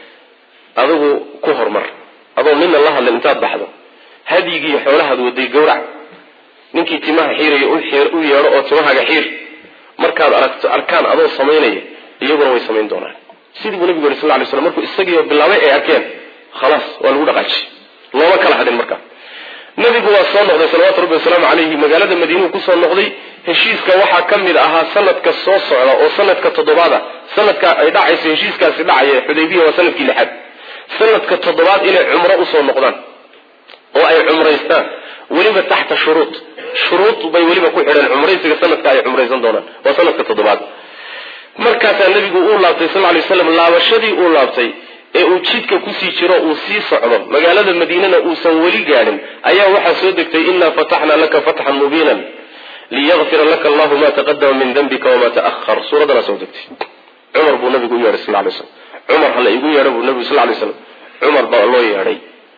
adigu ku hormar adoo nina la hadlin intaad baxdo hadyigii xoolahaad waday gawrac ninkii timaha xiiraya u yeedho oo timahaaga xiir markaad aragto arkaan adoo samaynaya iyaguna way samayn doonaan sidii buu nabigu yuri sal lay slam markuu isagiioo bilaabay ay arkeen khalaas waa lagu dhaqaaji looma kala hadhin marka nabigu waa soo noqday salawatu rabbi wasalaamu calayhi magaalada madiinuu kusoo noqday heshiiska waxaa ka mid ahaa sanadka soo socda oo sanadka toddobaada sanadka ay dhacayso heshiiskaasi dhacaya xudaybiya waa sanadkii lixaad sanadka toddobaad inay cumro usoo noqdaan oo ay cumraystaan weliba taxta shuruud shuruud bay weliba ku xidheen cumraysiga sanadka ay cumraysan doonaan waa sanadka toddobaad markaasaa nabigu uu laabtay sal lay slam laabashadii uu laabtay ee uu jidka kusii jiro uu sii socdo magaalada madiinana uusan weli gaadhin ayaa waxaa soo degtay inaa fataxnaa laka fatxan mubiinan liyakfira laka allahu ma taqadama min dembika wama taahar suuraddanaa soo degtay cumar buu nabigu u yeedhay sal lay slam cumar hala igu yeedha buu nabigu sal lay slam cumar baa loo yeedhay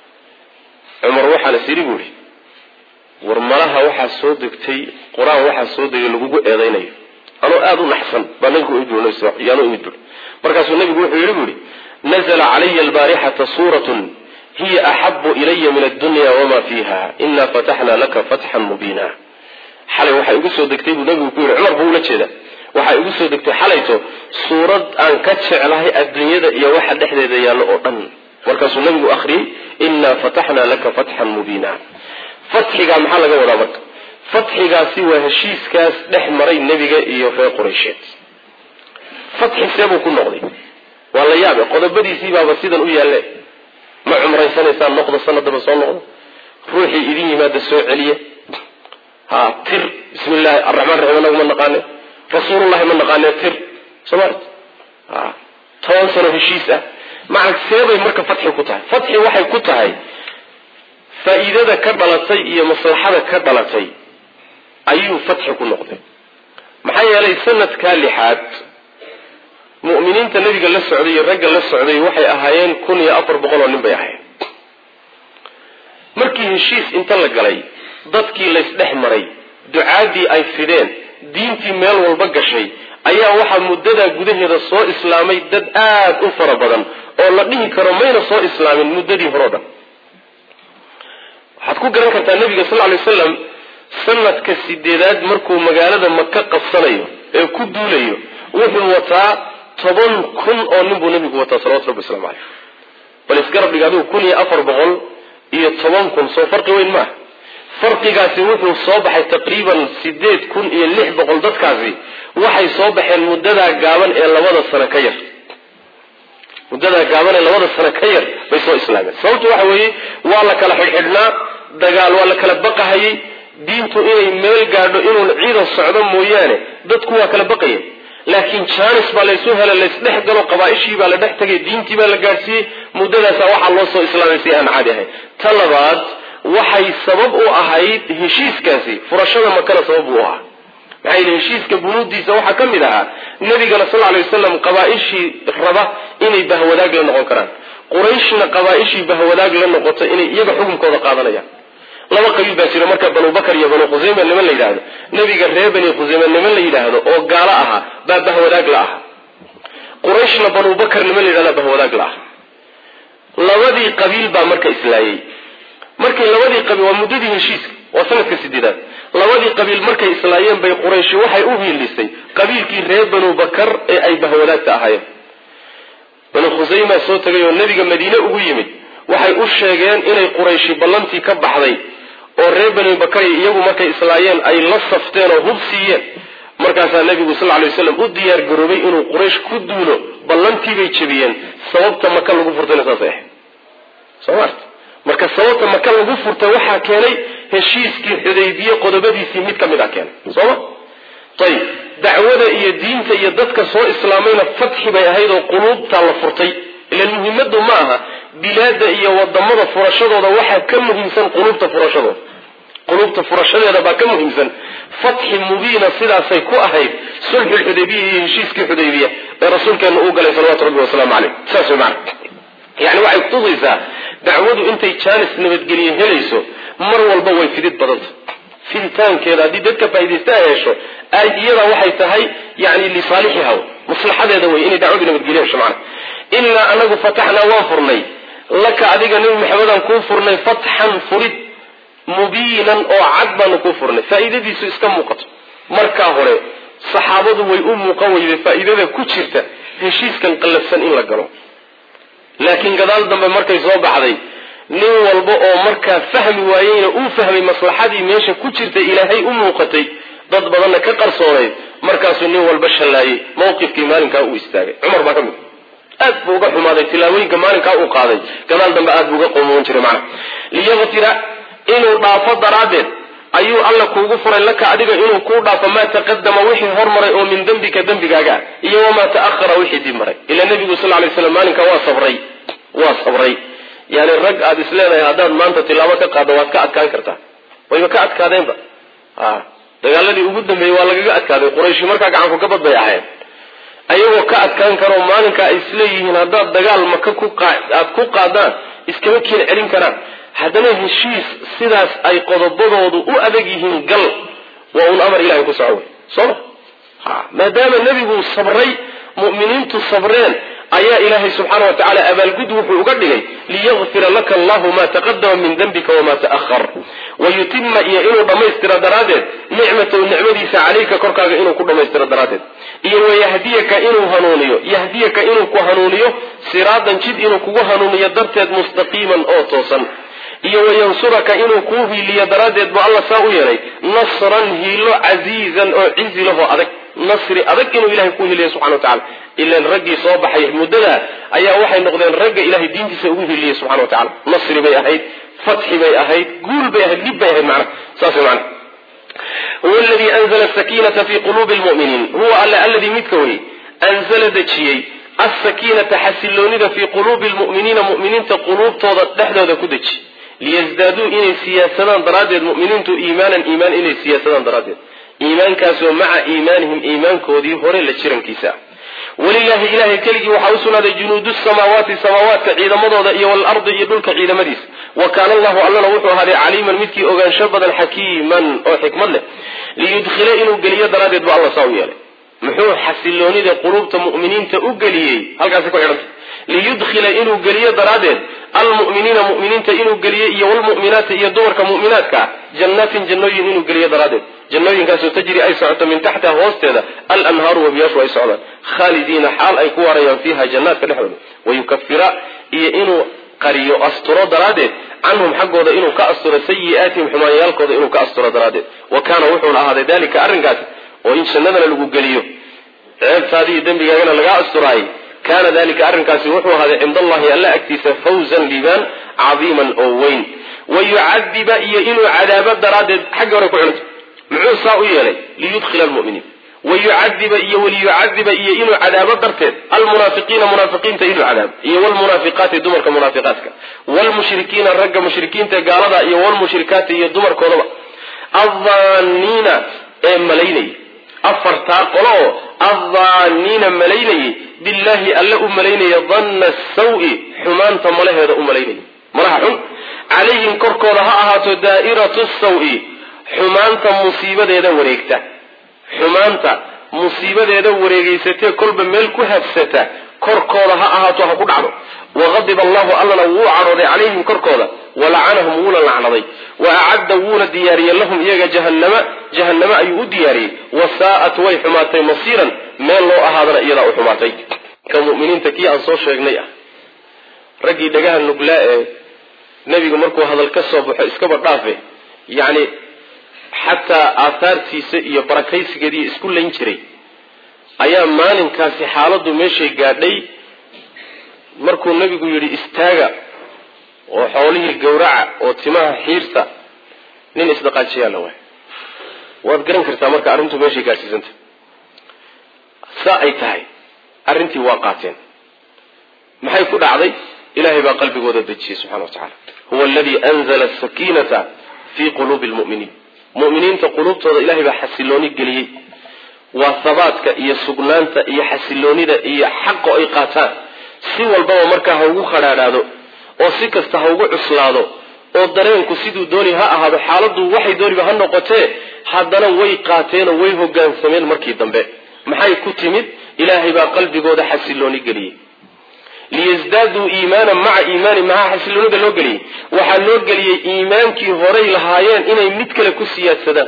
cumar waxaana siri buu ihi war malaha waxaa soo degtay qur-aan waxaa soo degay lagugu eedaynayo anoo aada u naxsan baa nabigu yaanu imid bui markaasuu nabigu wuxuu yidhi bu ihi nazla calaya albaarixata suuratun hiya axabu ilaya min addunya wama fiiha ina fataxna laka fatxan mubiina xalay waxay igu soo degtay buu nabigu ku yidhi cumar buu ula jeeda waxay igu soo degtay xalayto suurad aan ka jeclahay adduunyada iyo waxa dhexdeeda yaallo oo dhan markaasuu nabigu akhriyey inaa fataxna laka fatxan mubiina fatxigaa maxaa laga wadaa marka fatxigaasi waa heshiiskaas dhex maray nebiga iyo reer quraysheed fatxi seebuu ku noqday waa la yaabe qodobadiisii baaba sidan u yaalle ma cumraysanaysaan noqdo sanadaba soo noqdo ruuxii idin yimaada soo celiya ha tir bismi llahi araxmaan raxiim anagu ma naqaane rasuulullahi ma naqaane tir soomart ha toban sano heshiis ah maca seebay marka fatxi ku tahay fatxi waxay ku tahay faa-iidada ka dhalatay iyo maslaxada ka dhalatay ayuu fatxi ku noqday maxaa yeelay sanadkaa lixaad mu'miniinta nabiga la socday iyo ragga la socday waxay ahaayeen kun iyo afar boqol oo nin bay ahaayeen markii heshiis inta la galay dadkii laysdhex maray ducaadii ay fideen diintii meel walba gashay ayaa waxaa muddadaa gudaheeda soo islaamay dad aad u fara badan oo la dhihi karo mayna soo islaamin muddadii hore o dhan waxaad ku garan kartaa nabiga sal ly wasalam sanadka sideedaad markuu magaalada maka qabsanayo ee ku duulayo wuxuu wataa toban kun oo nin buu nabigu wataa salawatu rabbi waslamu caleyh bal isgarab dhig adigu kun iyo afar boqol iyo toban kun soo farqi weyn maaha farqigaasi wuxuu soo baxay taqriiban sideed kun iyo lix boqol dadkaasi waxay soo baxeen muddadaa gaaban ee labada sano ka yar muddadaa gaaban ee labada sano ka yar bay soo islaameen sababtu waxa weeye waa la kala xidhxidhnaa dagaal waa la kala baqahayay diintu inay meel gaadho inuun ciidan socdo mooyaane dadku waa kala baqaya laakiin jaanis baa laysu hela laysdhex galo qabaaishii baa la dhex tagay diintii baa la gaadhsiiyey muddadaasa waxaa loo soo islaamay si aan caadi ahayn ta labaad waxay sabab u ahayd heshiiskaasi furashada makana sabab u ahaa maxaa yidhi heshiiska bunuudiisa waxaa ka mid ahaa nabigana sal alay wasalam qabaaishii raba inay bahwadaag la noqon karaan qurayshna qabaaishii bahwadaag la noqoto inay iyaga xukunkooda qaadanayaan laba qabiil baa jira marka banu bakar iyo banu khusayma niman la yidhaahdo nebiga reer bani khusayma niman la yidhaahdo oo gaalo ahaa baa bahwadaag la aha qurayshna banu bakar niman la yidhahda bahwadaag la aha labadii qabiil baa marka islaayey markay labadii qabiil waa muddadii heshiiska waa sanadka sideedaad labadii qabiil markay islaayeen bay qurayshi waxay u hiilisay qabiilkii reer banu bakar ee ay bahwadaagta ahaayeen banu khusayma soo tagay oo nebiga madiine ugu yimid waxay u sheegeen inay qurayshi ballantii ka baxday oo reer bani bakari iyagu markay islaayeen ay la safteen oo hub siiyeen markaasaa nebigu sal lay waslam u diyaar garoobay inuu quraysh ku duulo ballantiibay jebiyeen sababta maka lagu furtayna saasay ahayd soo maarta marka sababta maka lagu furtay waxaa keenay heshiiskii xudaybiye qodobadiisii mid ka mid a keenay sooma ayib dacwada iyo diinta iyo dadka soo islaamayna fatxi bay ahayd oo quluubtaa la furtay ilan muhimmadu ma aha bilaada iyo wadamada furashadooda waxaa ka muhiimsan quluubta furashadooda quluubta furashadeeda baa ka muhiimsan fatxi mubiina sidaasay ku ahayd sulxu lxudaybiya iyo heshiiskii xudaybiya ee rasuulkeena uu galay salawatu rabbi wasalaamu caleyh saas way macana yani waxay kutusaysaa dacwadu intay jaanis nabadgelye helayso mar walba way fidid badanta fiditaankeeda haddii dadka faaidaysta ay hesho ay iyada waxay tahay yani lisaalixiha maslaxadeeda wey inay dacwadu nabadgelye hesho macana inaa anagu fataxnaa waan furnay laka adiga nebi maxamedaan kuu furnay fatxan furid mubiinan oo cad baanu kuu furnay faa'iidadiisu iska muuqato markaa hore saxaabadu way u muuqan weyday faa'iidada ku jirta heshiiskan qallafsan in la galo laakiin gadaal dambe markay soo baxday nin walba oo markaa fahmi waayeyna uu fahmay maslaxadii meesha ku jirta ilaahay u muuqatay dad badanna ka qarsoonayd markaasuu nin walba shallaayey mawqifkii maalinkaa uu istaagay cumar baa ka mid aad buu uga xumaaday tilaawooyinka maalinkaa uu qaaday gadaal dambe aad buu uga qoomoon jiray macna liyaqtira inuu dhaafo daraaddeed ayuu alla kuugu furay laka adiga inuu kuu dhaafo maa taqadama wixii hormaray oo min dembika dembigaaga iyo wamaa ta'ahara wixii dib maray ila nebigu sal lay slam maalinka waa sabray waa sabray yani rag aada is leedahay haddaad maanta tilaabo ka qaaddo waad ka adkaan kartaa wayba ka adkaadeenba a dagaaladii ugu dambeeyey waa lagaga adkaaday qurayshi markaa gacanku gabad bay ahayn ayagoo ka adkaan karoo maalinka ay isleeyihiin haddaad dagaal maka ku aad ku qaadaan iskama keen celin karaan haddana heshiis sidaas ay qodobadoodu u adag yihiin gal waa un amar ilahay ku soco wey sooma ha maadaama nebigu sabray mu'miniintu sabreen ayaa ilaahay subxaana wa tacala abaalgud wuxuu uga dhigay liyakfira laka allahu ma taqadama min dembika wama ta'ahar wayutima iyo inuu dhammaystiro daraaddeed nicmatahu nicmadiisa calayka korkaaga inuu ku dhammaystiro daraaddeed iyo wayahdiyaka inuu hanuuniyo yahdiyaka inuu ku hanuuniyo siraadan jid inuu kugu hanuuniyo darteed mustaqiiman oo toosan iyo wayansuraka inuu kuu hiiliyo daraaddeed buu alla saa u yeelay nasran hiilo casiizan oo cizi lahoo adag nasri adag inuu ilahay ku hiiliyo subxana wa tacala ilan raggii soo baxay muddada ayaa waxay noqdeen ragga ilahay diintiisa ugu hiiliyey subxana wa tacala nasri bay ahayd fatxi bay ahayd guul bay ahayd dhib bay ahayd macnaha saas way macnaha huwa aladii anzala asakiinata fi quluubi lmu'miniin huwa alle alladii midka wey anzala dejiyey alsakiinata xasiloonida fii quluubi lmu'miniina mu'miniinta quluubtooda dhexdooda ku deji liyasdaaduu inay siyaasadaan daraaddeed mu'miniintu iimaanan iimaan inay siyaasadaan daraaddeed iimaankaasoo maca iimaanihim iimaankoodii hore la jirankiisa ah walilahi ilahay keligii waxaa u sugnaaday junuudu samaawaati samaawaadka ciidamadooda iyo waalardi iyo dhulka ciidamadiisa wa kaana allahu allana wuxuu ahaaday caliiman midkii ogaansho badan xakiiman oo xikmad leh liyudkhila inuu geliyo daraaddeed bu alla saa u yeelay muxuu xasiloonida quluubta mu'miniinta u geliyey halkaasi ku xidhanta liyudkhila inuu geliyo daraaddeed almu'miniina mu'miniinta inuu geliyo iyo walmu'minaati iyo dumarka mu'minaadka jannaatin jannooyin inuu geliyo daraaddeed jannooyinkaasoo tajri ay socoto min taxtiha hoosteeda alanhaaru wabiyaashu ay socdaan khaalidiina xaal ay ku waarayaan fiiha jannaadka dhexdooda wayukafira iyo inuu qariyo asturo daraaddeed canhum xaggooda inuu ka asturo sayi'aatihim xumaanyaalkooda inuu ka asturo daraaddeed wa kaana wuxuuna ahaaday dalika arrinkaasi oo in jannadana lagu geliyo ceebtaadi iyo dembigaagana lagaa asturaayay kaana dalika arrinkaasi wuxuu ahaaday cinda allahi alla agtiisa fawzan liibaan cadiiman oo weyn wayucadiba iyo inuu cadaabo daraaddeed xagga hore ku cunto muxuu saa u yeelay liyudkhila almu'miniin wayucadiba iyo waliyucadiba iyo inuu cadaabo darteed almunaafiqiina munaafiqiinta inuu cadaabo iyo wlmunaafiqaati dumarka munaafiqaadka wlmushrikiina ragga mushrikiinta gaalada iyo wlmushrikaati iyo dumarkoodaba addaaniina ee malaynaya afartaa qolo oo addaaniina malaynayay billaahi alle u malaynaya danna sawi xumaanta malaheeda u malaynaya malaha xun calayhim korkooda ha ahaato daa'iratu sawi xumaanta musiibadeeda wareegta xumaanta musiibadeeda wareegeysatee kolba meel ku habsata korkooda ha ahaato ha ku dhacdo waqadiba allahu allana wuu cadhooday calayhim korkooda walacanahum wuuna lacnaday wa acadda wuuna diyaariyey lahum iyaga jahannama jahanname ayuu u diyaariyey wasaa'at way xumaatay masiiran meel loo ahaadana iyadaa u xumaatay ka muminiinta kii aan soo sheegnay ah raggii dhagaha nuglaa ee nebigu markuu hadal ka soo baxo iskaba dhaafe yacni xataa aahaartiisa iyo barakaysigeediiyo isku layn jiray ayaa maalinkaasi xaaladdu meeshay gaadhay markuu nebigu yidhi istaaga oo xoolihii gawraca oo timaha xiirta nin isdhaqaajiyaa la waay waad garan kartaa marka arrintu meeshay gaadhsiisanta saa ay tahay arrintii waa qaateen maxay ku dhacday ilaahay baa qalbigooda dejiyey subxana wa tacala huwa aladii anzala asakiinata fii quluubi lmu'miniin mu'miniinta quluubtooda ilahay baa xasilooni geliyey waa habaadka iyo sugnaanta iyo xasiloonida iyo xaqo ay qaataan si walbaba markaa ha ugu khadhaadhaado oo si kasta ha ugu cuslaado oo dareenku siduu dooni ha ahaado xaaladdu waxay dooniba ha noqotee haddana way qaateenoo way hogaansameen markii dambe maxay ku timid ilaahay baa qalbigooda xasilooni geliyey liyasdaaduu iimaanan maca iimaani maxaa xasiloonida loo geliyey waxaa loo geliyey iimaankii horay lahaayeen inay mid kale ku siyaadsadaan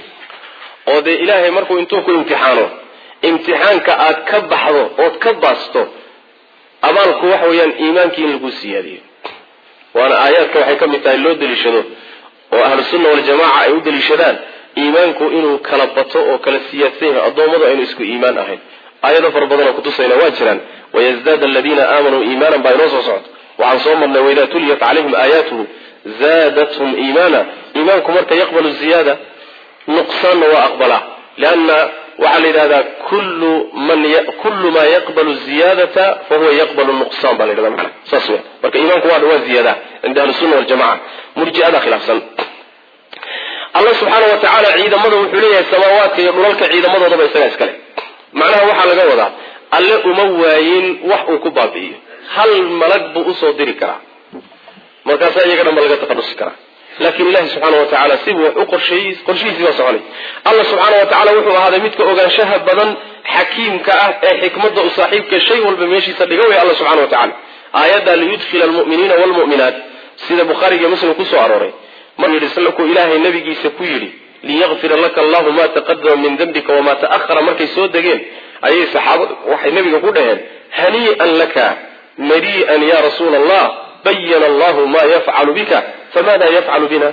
oo dee ilaahay markuu intuu ku imtixaano imtixaanka aad ka baxdo ood ka baasto abaalku waxa weeyaan iimaankii in lagu siyaadiyo waana aayaadka waxay ka mid tahay loo daliishado oo ahlu sunna waljamaca ay u daliishadaan iimaanku inuu kala bato oo kala siyaadsan yahay addoommadu aynu isku iimaan ahayn aayado fara badanoo kutusayna waa jiraan wayasdaad aladiina aamanuu iimaanan baa inoo soo socto waxaan soo marnay waidaa tuliyat calayhim aayaatuhu zaadathum iimaana iimaanku marka yaqbalu ziyaada nuqsaanna waa aqbalaa lianna waxaa la yidhahdaa kullu man kullu maa yaqbalu ziyaadata fahuwa yaqbalu nuqsaan baa la yidhahda macana saas weya marka iimaanku waa waa ziyaada cinda ahli sunna waljamaca murji'ada khilaafsan allah subxaana wa tacaala ciidamada wuxuu leeyahay samaawaadka iyo dhulalka ciidamadoodaba isagaa iskale macnaha waxaa laga wadaa alle uma waayin wax uu ku baabi'iyo hal malag buu usoo diri karaa markaasaa iyaga dhanba laga taqadusi karaa laakiin ilahi subxaana wa tacaala sibuu wax u qorsheeyey qorshihiisii baa soconay allah subxaana wa tacala wuxuu ahaaday midka ogaanshaha badan xakiimka ah ee xikmadda u saaxiibka shay walba meeshiisa dhiga way alla subxana wa tacala aayadda liyudkhila almu'miniina waalmu'minaat sida bukhaariga iyo muslim kusoo arooray maruu yidhi salku ilaahay nabigiisa ku yidhi liyakfira laka allahu ma taqadama min dembika wamaa ta'ahara markay soo degeen ayay saxaabadu waxay nabiga ku dhaheen hanii'an laka marii'an ya rasuula allah bayana allahu ma yafcalu bika famada yafcalu bina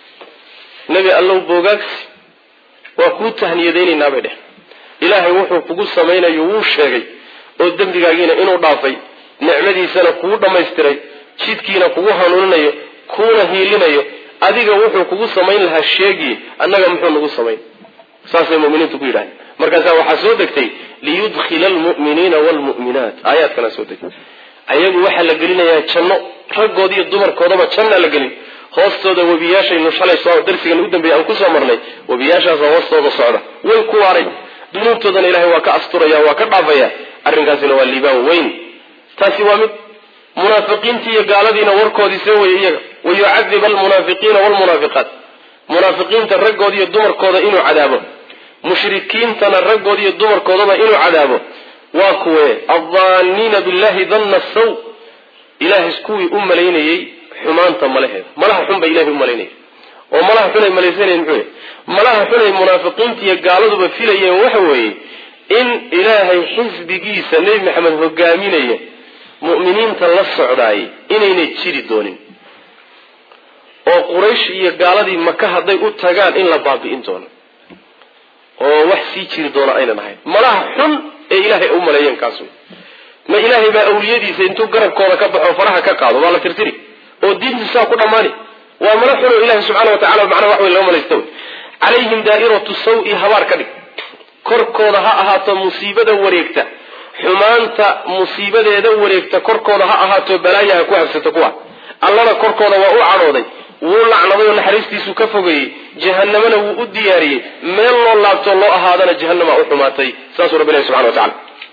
nebi allow boogaagsi waa kuu tahniyadaynaynaa bay dheh ilaahay wuxuu kugu samaynayo wuu sheegay oo dembigaagiina inuu dhaafay nicmadiisana kugu dhammaystiray jidkiina kugu hanuuninayo kuuna hiilinayo adiga wuxuu kugu samayn lahaa sheegiye annaga muxuu nagu samayn saasay muminiintu ku yidhahdeen markaasaa waxaa soo degtay liyudkhila almu'miniina waalmu'minaat aayaadkanaa soo degtay ayagu waxaa la gelinayaa janno raggood iyo dumarkoodaba jannaa la gelin hoostooda webiyaashaynu shalay soo darsigan ugu dambeeyay aan kusoo marnay webiyaashaasa hoostooda socda way ku waaray dunuubtoodana ilahay waa ka asturaya waa ka dhaafaya arrinkaasina waa liibaan weyn taasi waa mid munaafiqiintii iyo gaaladiina warkoodii see weye iyaga wayucadib almunaafiqiina waalmunaafiqaat munaafiqiinta raggood iyo dumarkooda inuu cadaabo mushrikiintana raggood iyo dumarkoodaba inuu cadaabo waa kuwe addaaniina billahi danna saw ilahay kuwii u malaynayey xumaanta malaheeda malaha xun bay ilahay u malaynaya oo malaha xunay malaysanayeen muxuu malaha xunay munaafiqiinta iyo gaaladuba filayeen waxa weeye in ilaahay xisbigiisa nebi maxamed hogaaminaya mu'miniinta la socdaayay inaynay jiri doonin oo quraysh iyo gaaladii maka hadday u tagaan in la baabi'in doono oo wax sii jiri doona aynan ahayn malaha xun ee ilaahay u maleeyeen kaas wey ma ilaahay baa awliyadiisa intuu garabkooda ka baxo faraha ka qaado waa la tirtiri oo diintu saa ku dhammaani waa mala xuno ilahi subxana wa tacala macnaha wax wey lama malaysta wey calayhim daa'iratu saw-i habaar ka dhig korkooda ha ahaato musiibada wareegta xumaanta musiibadeeda wareegta korkooda ha ahaato balaayaha ku habsata kuwa allana korkooda waa u cadhooday wuu lacnaday oo naxariistiisu ka fogeeyey jahanamana wuu u diyaariyey meel loo laabto loo ahaadana jahanama u xumaatay saasuu rabbi ilahi subxana wa tacala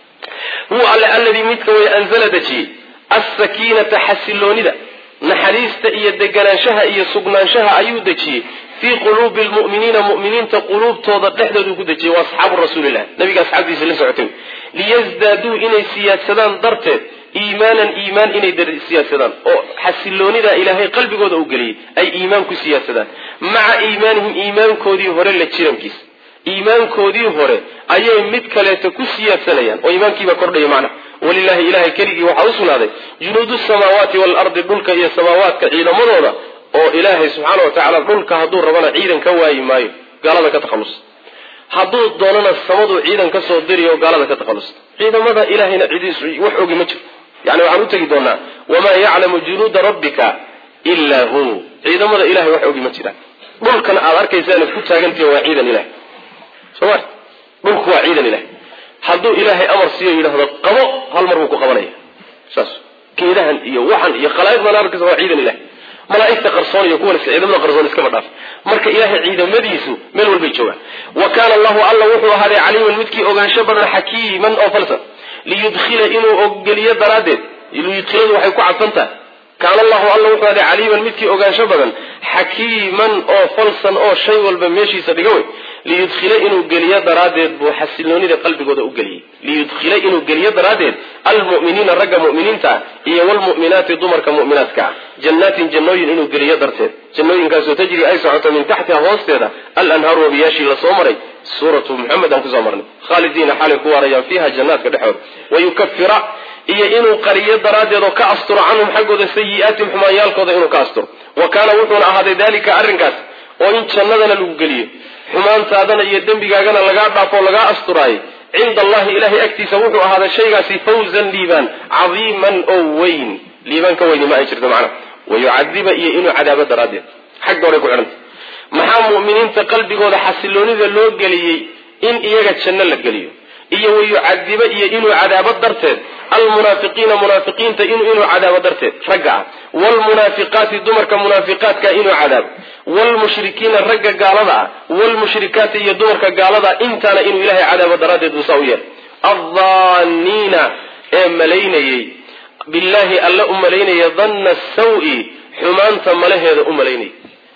huwa alle alladii midka way anzala dejiyey assakiinata xasiloonida naxariista iyo deganaanshaha iyo sugnaanshaha ayuu dejiyey fii quluubi lmu'miniina mu'miniinta quluubtooda dhexdoodu ku dejiyey waa asxaabu rasuulilah nabiga asxaabtiisa la socotay liyasdaaduu inay siyaadsadaan darteed iimaanan iimaan inay siyaadsadaan oo xasiloonidaa ilaahay qalbigooda u geliyey ay iimaan ku siyaadsadaan maca iimaanihim iimaankoodii hore la jirankiisa iimaankoodii hore ayay mid kaleeto ku siyaadsanayaan oo iimaankiibaa kordhaya macnaha walilahi ilahay keligii waxaa u sugnaaday junuudu samaawaati waalardi dhulka iyo samaawaadka ciidamadooda oo ilaahay subxaana wa tacaala dhulka hadduu rabana ciidan ka waayi maayo gaalada ka takhalus hadduu doonana samaduu ciidan ka soo diriy oo gaalada ka takhalus ciidamada ilahayna cidiisu wax ogi ma jiro yani waxaan u tegi doonaa wamaa yaclamu junuuda rabbika ilaa hu ciidamada ilahay wax ogi ma jiraan dhulkan aad arkaysaanad ku taagantihi waa ciidan ilahay soma dhulku waa ciidan ilahay hadduu ilaahay amar siiyo yidhaahdo qabo hal mar buu ku qabanaya saas geedahan iyo waxan iyo khalaa'iqdan arkaysa waa ciidan ilahay malaaigta qarsoon iyo kuwan ciidamada qarsoon iskaba dhaaf marka ilaahay ciidamadiisu meel walbay joogaan wa kaana allahu alla wuxuu ahaaday caliiman midkii ogaansho badan xakiiman oo falsan liyudkhila inuu ogeliyo daraaddeed liyudkhiladu waxay ku cadsan tahay kaana allahu alla wuxuu ahaaday caliiman midkii ogaansho badan xakiiman oo falsan oo shay walba meeshiisa dhiga wey liyudkhila inuu geliyo daraaddeed buu xasiloonida qalbigooda u geliyey liyudkhila inuu geliyo daraaddeed almu'miniina ragga mu'miniinta ah iyo wlmu'minaati dumarka mu'minaadka ah jannaatin jannooyin inuu geliyo darteed jannooyinkaasoo tajri ay socoto min taxtiha hoosteeda alanhaaru wabiyaashii lasoo maray suuratu muxamed aan kusoo marnay khaalidiina xaalay ku waarayaan fiiha jannaadka dhexooda wayukafira iyo inuu qariyo daraaddeed oo ka asturo canhum xaggooda sayi'aatim xumaanyaalkooda inuu ka asturo wa kaana wuxuuna ahaaday dalika arrinkaas oo in jannadana lagu geliyo xumaantaadana iyo dembigaagana lagaa dhaafo lagaa asturaayay cinda allahi ilahay agtiisa wuxuu ahaaday shaygaasi fawzan liibaan cadiiman oo weyn liibaan ka weyni ma ay jirto macnaha wayucadiba iyo inuu cadaabo daraaddeed xagga horay ku xidhanta maxaa mu'miniinta qalbigooda xasiloonida loo geliyey in iyaga janno la geliyo iyo wayucadiba iyo inuu cadaabo darteed almunaafiqiina munaafiqiinta inuu cadaabo darteed ragga ah wlmunaafiqaati dumarka munaafiqaadka inuu cadaabo wlmushrikiina ragga gaalada ah wlmushrikaati iyo dumarka gaalada intaana inuu ilahay cadaabo daraaddeed buusaa u yeelay addaaniina ee malaynayey billaahi alle u malaynaya danna saw-i xumaanta malaheeda u malaynayay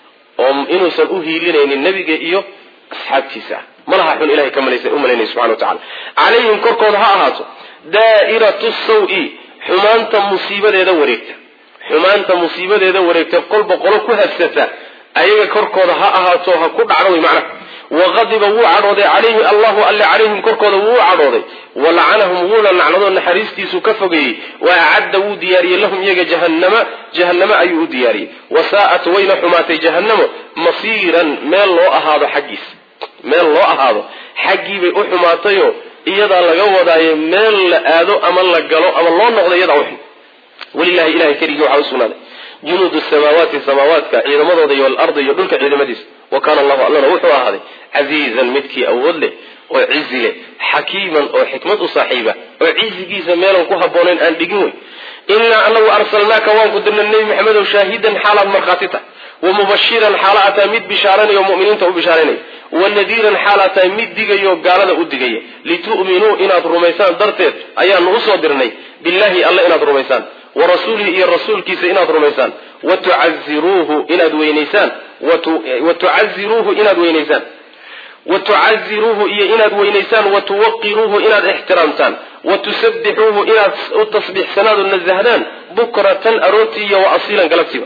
oo inuusan u hiilinaynin nebiga iyo asxaabtiisa ah malaha xun ilahay ka malaysa u malaynaya subxana wa tacala calayhim korkooda ha ahaato daa'iratu saw-i xumaanta musiibadeeda wareegta xumaanta musiibadeeda wareegta kolba qolo ku habsata ayaga korkooda ha ahaato ha ku dhacdo way macnaha waqadiba wuu cadhooday calayhi allahu alle calayhim korkooda wuu u cadhooday walacanahum wuuna nacladoo naxariistiisu ka fogeeyey wa acadda wuu diyaariyey lahum iyaga jahannama jahannamo ayuu u diyaariyey wasaa'at wayna xumaatay jahannamo masiiran meel loo ahaado xaggiis meel loo ahaado xaggiibay u xumaatayoo iyadaa laga wadaayo meel la aado ama la galo ama loo noqdo iyadaa uxun walilahi ilahay keligii waxaa usugnaaday junuudu samaawaati samaawaadka ciidamadooda iyo alardi iyo dhulka ciidamadiisa wa kaana allahu allana wuxuu ahaaday casiizan midkii awood leh oo cizi leh xakiiman oo xikmad u saaxiiba oo cizigiisa meelan ku habboonayn aan dhigin wey inaa anagu arsalnaaka waan ku dirnay nebi maxamedow shaahidan xaalaad markhaati tahay wa mubashiran xaala ataa mid bishaaranayo muminiinta u bishaaranayo wanadiiran xaal ataa mid digayo gaalada u digaya litu'minuu inaad rumaysaan darteed ayaanu usoo dirnay billahi alle inaad rumaysaan wa rasuulihi iyo rasuulkiisa inaad rumaysaan wa tucaziruuhu inaad weynaysaan wa tucaziruuhu inaad weynaysaan wa tucaziruuhu iyo inaad weynaysaan wa tuwaqiruuhu inaad ixtiraamtaan wa tusabbixuuhu inaad u tasbiixsanaad oo nasahdaan bukratan aroortii iyo wa asiilan galabtiiba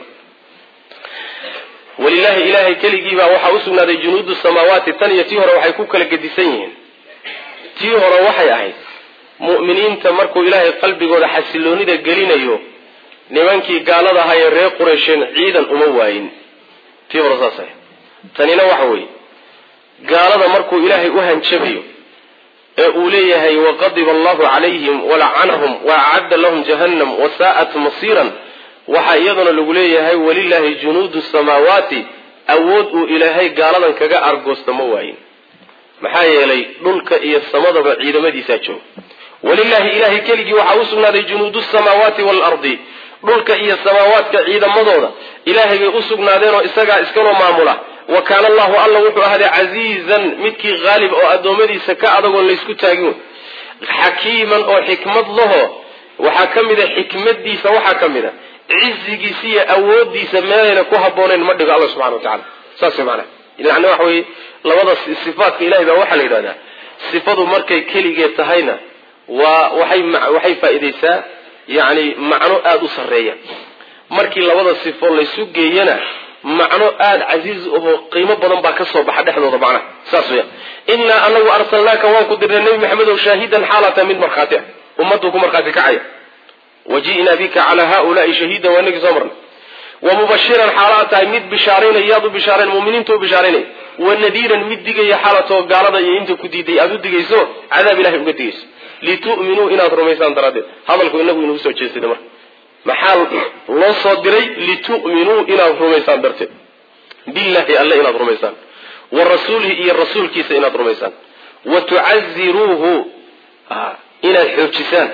walilahi ilahay keligiibaa waxaa usugnaaday junuudu samaawaati tan iyo tii hore waxay ku kala gedisan yihiin tii hore waxay ahayd mu'miniinta markuu ilaahay qalbigooda xasiloonida gelinayo nimankii gaalada ahaa ee reer quraysheen ciidan uma waayin tii hore saas ahayd tanina waxa weeye gaalada markuu ilaahay u hanjabayo ee uu leeyahay waqadiba allahu calayhim walacanahum wa acadda lahum jahannam wasaa'at masiiran waxaa iyaduna lagu leeyahay walilaahi junuudu samaawaati awood uu ilaahay gaaladan kaga argoosta ma waayin maxaa yeelay dhulka iyo samadaba ciidamadiisaa jooga walilaahi ilahay keligii waxaa u sugnaaday junuudu samaawaati waalardi dhulka iyo samaawaadka ciidamadooda ilaahay bay u sugnaadeenoo isagaa iskaloo maamula wa kaana allahu alla wuxuu ahday casiizan midkii haalib oo addoommadiisa ka adagoon laysku taagin xakiiman oo xikmad laho waxaa ka mid a xikmadiisa waxaa ka mid a cizigiisa iyo awoodiisa meelayna ku habboonayn ma dhigo alla subxana wa tacala saas way macnaha yani waxa weye labada sifaatka ilahay baa waxaa la yidhahdaa sifadu markay keligeed tahayna waa waxay waxay faa'iidaysaa yacni macno aada u sarreeya markii labada sifo laysu geeyana macno aada casiiz ahoo qiimo badan baa ka soo baxa dhexdooda macnaha saas weya innaa anagu arsalnaaka waan ku dirnay nebi maxamed ow shaahidan xaalata mid markhaati ah ummaduu ku markhaati kacaya waji'naa bika calaa haulaai shahiidan waa inagii soo marnay wa mubashiran xaalaad tahay mid bishaaraynaya yaad u bishaarayn muminiinta u bishaaraynaya wa nadiiran mid digaya xaalatoo gaalada iyo inta ku diiday aada u digayso cadaab ilahay uga digayso litu'minuu inaad rumaysaan daraaddeed hadalku inagu inugu soo jeestay marka maxaa loo soo diray litu'minuu inaad rumaysaan darteed billahi alle inaad rumaysaan wa rasuulihi iyo rasuulkiisa inaad rumaysaan wa tucaziruuhu inaad xoojisaan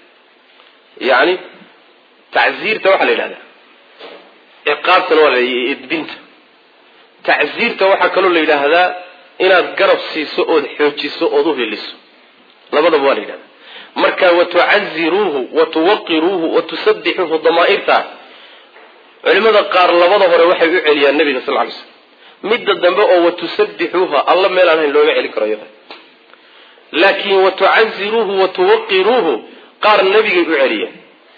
yani tacziirta waxaa la yidhahdaa ciqaabtana waa la edbinta tacziirta waxaa kaloo la yidhaahdaa inaad garab siiso ood xoojiso ood u heliso labadaba waa la yidhahdaa marka watucaziruuhu watuwaqiruuhu watusabixuuhu damaa'irta culimada qaar labada hore waxay u celiyaan nabiga sal ly slm midda dambe oo watusabixuuha alla meel aan hayn looma celin karo iyada laakiin watucaziruuhu watuwaqiruuhu qaar nabigay u celiyeen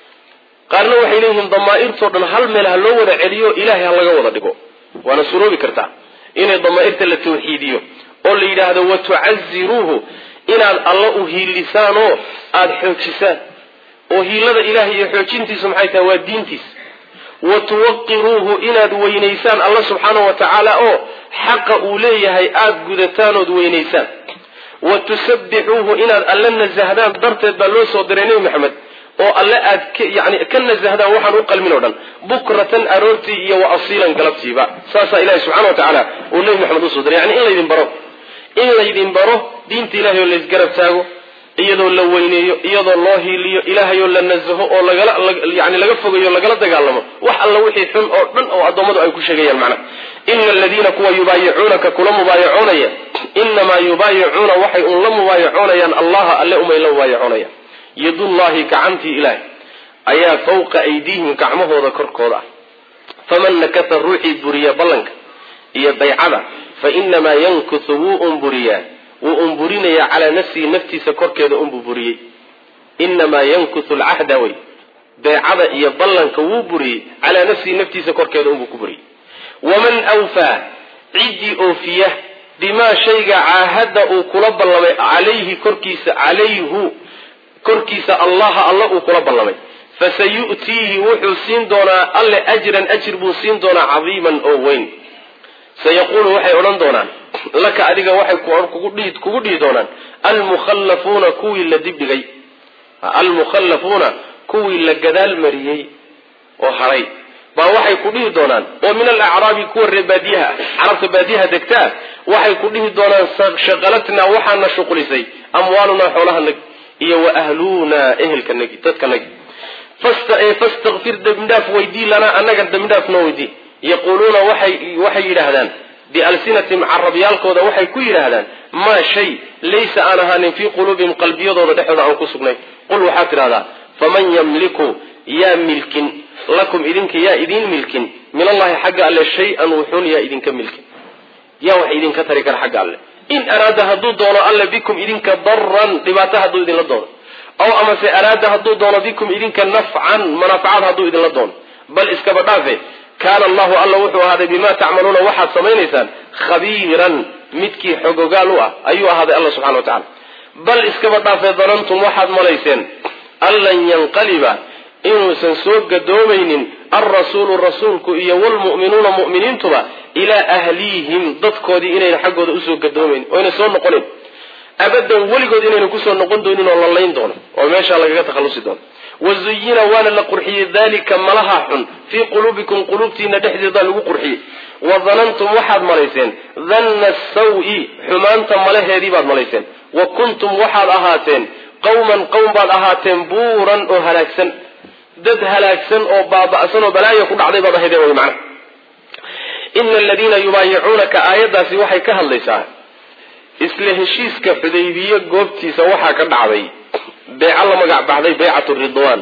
qaarna waxay leeyihiin damaa'irtoo dhan hal meel ha loo wada celiyo ilaahay ha laga wada dhigo waana suroobi kartaa inay damaa'irta la tawxiidiyo oo la yidhaahdo watucaziruuhu inaad alla u hiilisaan oo aada xoojisaan oo hiilada ilahay iyo xoojintiisu maxay tahay waa diintiisa wa tuwaqiruuhu inaad weynaysaan alla subxaana wa tacaala oo xaqa uu leeyahay aada gudataan ood weynaysaan wa tusabbixuuhu inaad alla nasahdaan darteed baa loo soo diray nebi maxamed oo alle aad yani ka nasahdaan waxaan u qalmin o dhan bukratan aroortii iyo wa asiilan galabtiiba saasaa ilahi subxana wa tacaala uu nebi maxamed usoo diray yani in laydin baro in laydin baro diinta ilahay oo laysgarab taago iyadoo la weyneeyo iyadoo loo hiiliyo ilaahay oo la nasaho oo lagala yani laga fogayo lagala dagaalamo wax alla wixii xun oo dhan oo addoommadu ay ku sheegayaan macnaha ina aladiina kuwa yubaayicuunaka kula mubaayacoonaya inamaa yubaayicuuna waxay un la mubaayacoonayaan allaha alle umay la mubaayacoonayaan yadullahi gacantii ilaahay ayaa fawqa aydiihim gacmahooda korkooda ah faman nakasa ruuxii buriya ballanka iyo baycada fa inamaa yankuthu wuu umburiyaa wuu umburinayaa calaa nafsihi naftiisa korkeeda unbuu buriyey inamaa yankuthu lcahda wey beecada iyo ballanka wuu buriyey calaa nafsihi naftiisa korkeeda unbuu ku buriyey waman awfaa ciddii oofiya bimaa shayga caahadda uu kula ballamay calayhi korkiisa calayhu korkiisa allaha alla uu kula ballamay fasayu'tiihi wuxuu siin doonaa alle ajran ajir buu siin doonaa cadiiman oo weyn sayaquulu waxay odhan doonaan laka adiga waxay kugu dhihi doonaan almukhallafuuna kuwii la dibdhigay almukhallafuuna kuwii la gadaal mariyey oo hadhay baa waxay ku dhihi doonaan oo min alacraabi kuwa ree baadiyaha carabta baadiyaha degtaa waxay ku dhihi doonaan shaqalatnaa waxaana shuqlisay amwaalunaa xoolahanagi iyo wa ahluunaa ehelkanagi dadkanagi fastakfir dembidhaaf weydii lanaa annaga dembidhaaf noo weydii yaquuluuna waxay waxay yidhaahdaan bialsinatim carabyaalkooda waxay ku yidhaahdaan maa shay laysa aan ahaanin fii quluubihim qalbiyadooda dhexdooda aan ku sugnayn qul waxaad tidhahdaa faman yamliku yaa milkin lakum idinka yaa idiin milkin min allahi xagga alle shay-an wuxuun yaa idinka milkin yaa wax idinka tari kara xagga alle in araada hadduu doono alle bikum idinka daran dhibaato hadduu idinla doono aw amase araada hadduu doono bikum idinka nafcan manaafacaad hadduu idinla doono bal iskaba dhaafe kaana allahu alla wuxuu ahaaday bimaa tacmaluuna waxaad samaynaysaan khabiiran midkii xogogaal u ah ayuu ahaaday alla subxana wa tacala bal iskaba dhaafe danantum waxaad malayseen an lan yanqaliba inuusan soo gadoomaynin alrasuulu rasuulku iyo wlmu'minuuna mu'miniintuba ilaa ahliihim dadkoodii inayna xaggooda usoo gadoomayn oyna soo noqonin abadan weligood inayna kusoo noqon doonin oo la layn doono oo meeshaa lagaga takhallusi doono wazuyina waana la qurxiyey dalika malaha xun fii quluubikum quluubtiina dhexdeeda lagu qurxiyey wadanantum waxaad malayseen danna sawi xumaanta malaheedii baad malayseen wa kuntum waxaad ahaateen qawman qowm baad ahaateen buuran oo halaagsan dad halaagsan oo baaba'san oo balaaya ku dhacday baad ahaydeen wy macna ina aladiina yubaayicuunaka aayaddaasi waxay ka hadlaysaa isla heshiiska xudaybiye goobtiisa waxaa ka dhacday beeco la magac baxday beycat ridwan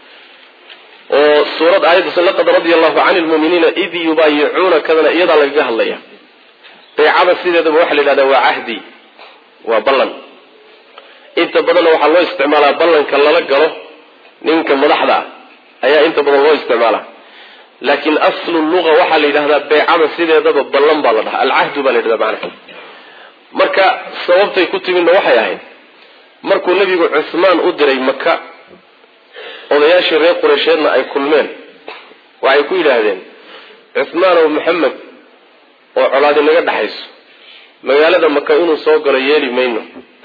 oo suurad aayaddaas laqad radia allahu cani lmuuminiina id yubaayicuunakadana iyadaa lagaga hadlaya beecada sideedaba waxaa la yidhahdaa waa cahdi waa ballan inta badanna waxaa loo isticmaalaa ballanka lala galo ninka madaxda ah ayaa inta badan loo isticmaalaa laakiin aslu luga waxaa la yidhahdaa beecada sideedaba ballan baa la dhahaa alcahdu baa la yidhahdaa macnaha marka sababtay ku timidna waxay ahayd markuu nebigu cuhmaan u diray maka odayaashii reer qureysheedna ay kulmeen waxay ku yidhaahdeen cuhmaanow maxamed oo colaadi naga dhexayso magaalada maka inuu soo galo yeeli mayno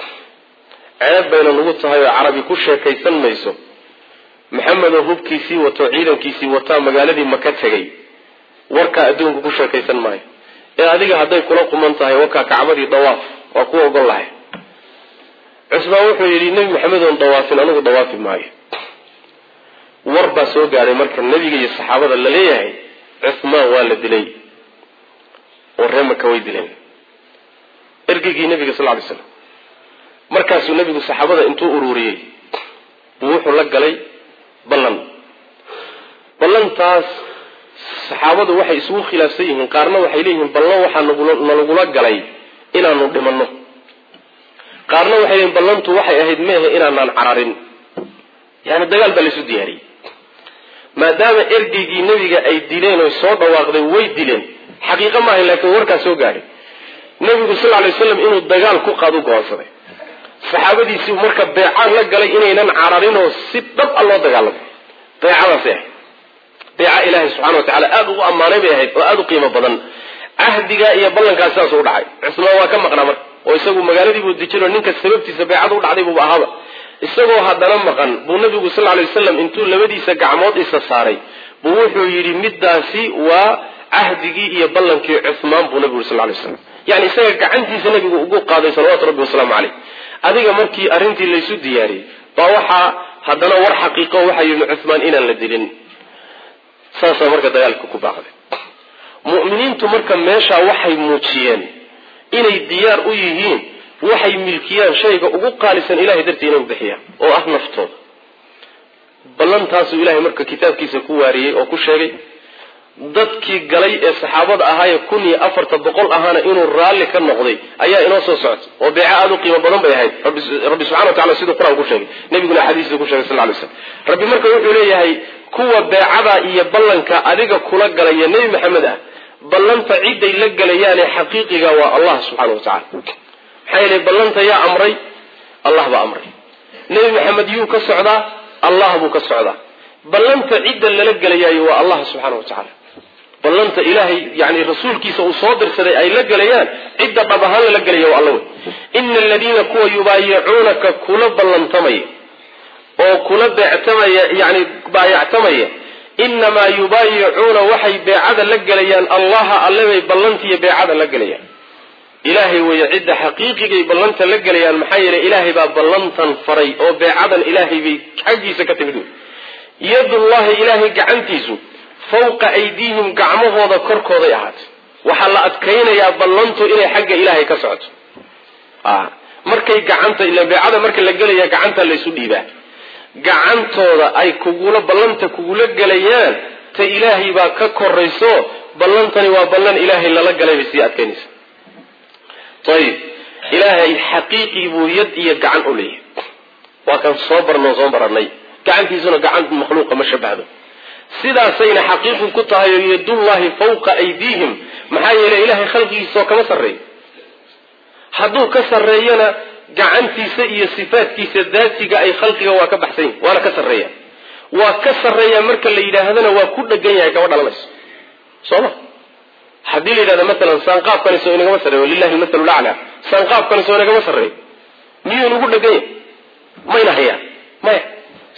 ceeb bayna nagu tahay oo carabi ku sheekaysan mayso maxamedoo hubkiisii wato ciidankiisii wataa magaaladii maka tegay warkaa adduunka ku sheekaysan maayo ee adiga hadday kula quman tahay wakaa kacbadii dawaaf waa ku ogol lahay cusmaan wuxuu yidhi nebi maxamed oon dawaafin anigu dawaafi maayo war baa soo gaadhay marka nebiga iyo saxaabada la leeyahay cuhmaan waa la dilay oo ree maka way dileen ergeygii nebiga sal ly slam markaasuu nebigu saxaabada intuu ururiyey buu wuxuu la galay ballan ballantaas saxaabadu waxay isugu khilaafsan yihiin qaarna waxay leeyihiin ballan waxaa nalagula galay inaanu dhimanno qaarna waxay leeyihin ballantu waxay ahayd meehe inaanaan cararin yani dagaal baa laysu diyaariyey maadaama ergeygii nebiga ay dileen oo soo dhawaaqday way dileen xaqiiqo maaha laakiin warkaa soo gaadhay nebigu sal lay waslam inuu dagaal ku qaad u go'aansaday saxaabadiisii marka beecaan la galay inaynan cararinoo si dhab a loo dagaalamay beecadaasay ahayd beeca ilaahay subxana wa tacala aada ugu ammaanay bay ahayd oo aada u qiimo badan cahdigaa iyo ballankaas sidaasuu u dhacay cusmaan waa ka maqnaa marka oo isagu magaaladiibuu dejinoo ninka sababtiisa beecada u dhacday buuba ahaaba isagoo haddana maqan buu nabigu sal lay waslam intuu labadiisa gacmood isa saaray buu wuxuu yidhi middaasi waa cahdigii iyo ballankii cuhmaan buu nabigu sal lay slam yani isaga gacantiisa nabigu ugu qaaday salawatu rabbi wasalaamu caleyh adiga markii arrintii laysu diyaariyey baa waxaa haddana war xaqiiqo waxaa yidhi cuhmaan inaan la dilin saasaa marka dagaalka ku baaqday mu'miniintu marka meeshaa waxay muujiyeen inay diyaar u yihiin waxay milkiyaan shayga ugu qaalisan ilahay dartii inay bixiyaan oo ah naftooda ballantaasuu ilahay marka kitaabkiisa ku waariyey oo ku sheegay dadkii galay ee saxaabada ahaayee kun iyo afarta boqol ahaana inuu raalli ka noqday ayaa inoo soo socota oo beeco aada u qiimo badan bay ahayd rabbi subxana wa tacala siduu qur-aan ku sheegay nebiguna axaadiistii ku sheegay sal ly slam rabbi marka wuxuu leeyahay kuwa beecada iyo ballanka adiga kula galaya nebi maxamed ah ballanta ciday la galayaane xaqiiqiga waa allah subxana wa tacala maxaa yeelay ballanta yaa amray allah baa amray nebi maxamed yuu ka socdaa allah buu ka socdaa ballanta cidda lala gelayaayo waa allah subxaana wa tacala ballanta ilaahay yani rasuulkiisa uu soo dirsaday ay la gelayaan cidda dhab ahaan lala gelaya waa alla wey ina aladiina kuwa yubaayicuunaka kula ballantamaya oo kula beectamaya yani baayactamaya inamaa yubaayicuuna waxay beecada la gelayaan allaha alle bay ballantiiyo beecada la gelayaan ilaahay weeye cidda xaqiiqigay ballanta la gelayaan maxaa yeelay ilaahay baa ballantan faray oo beecadan ilaahay bay xaggiisa ka timid wey yadullahi ilaahay gacantiisu fawqa aydiihim gacmahooda korkooday ahaatay waxaa la adkaynayaa ballantu inay xagga ilaahay ka socoto markay gacanta ila beecada marka la gelaya gacanta laysu dhiibaa gacantooda ay kugula ballanta kugula gelayaan ta ilaahay baa ka korayso ballantani waa ballan ilaahay lala galay bay sii adkaynaysa ayib ilaahay xaqiiqii buu yad iyo gacan u leeyahay waa kan soo barnoo soo baranay gacantiisuna gacan makhluuqa ma shabahdo sidaasayna xaqiiqu ku tahay oo yadullahi fawqa aydiihim maxaa yeelay ilahay khalqigiisaoo kama sarreeyo hadduu ka sarreeyana gacantiisa iyo sifaadkiisa daatiga ay khalqiga waa ka baxsan yihin waana ka sarreeya waa ka sarreeya marka la yidhaahdana waa ku dhegan yahay kama dhalanayso soo ma haddii la yidhahdo maalan saanqaafkani soo inagama sarreeyo lilahi lmathalu laclaa saanqaafkani soo inagama sarreeyo miyuu nagu dhegan yahay mayna hayaan maya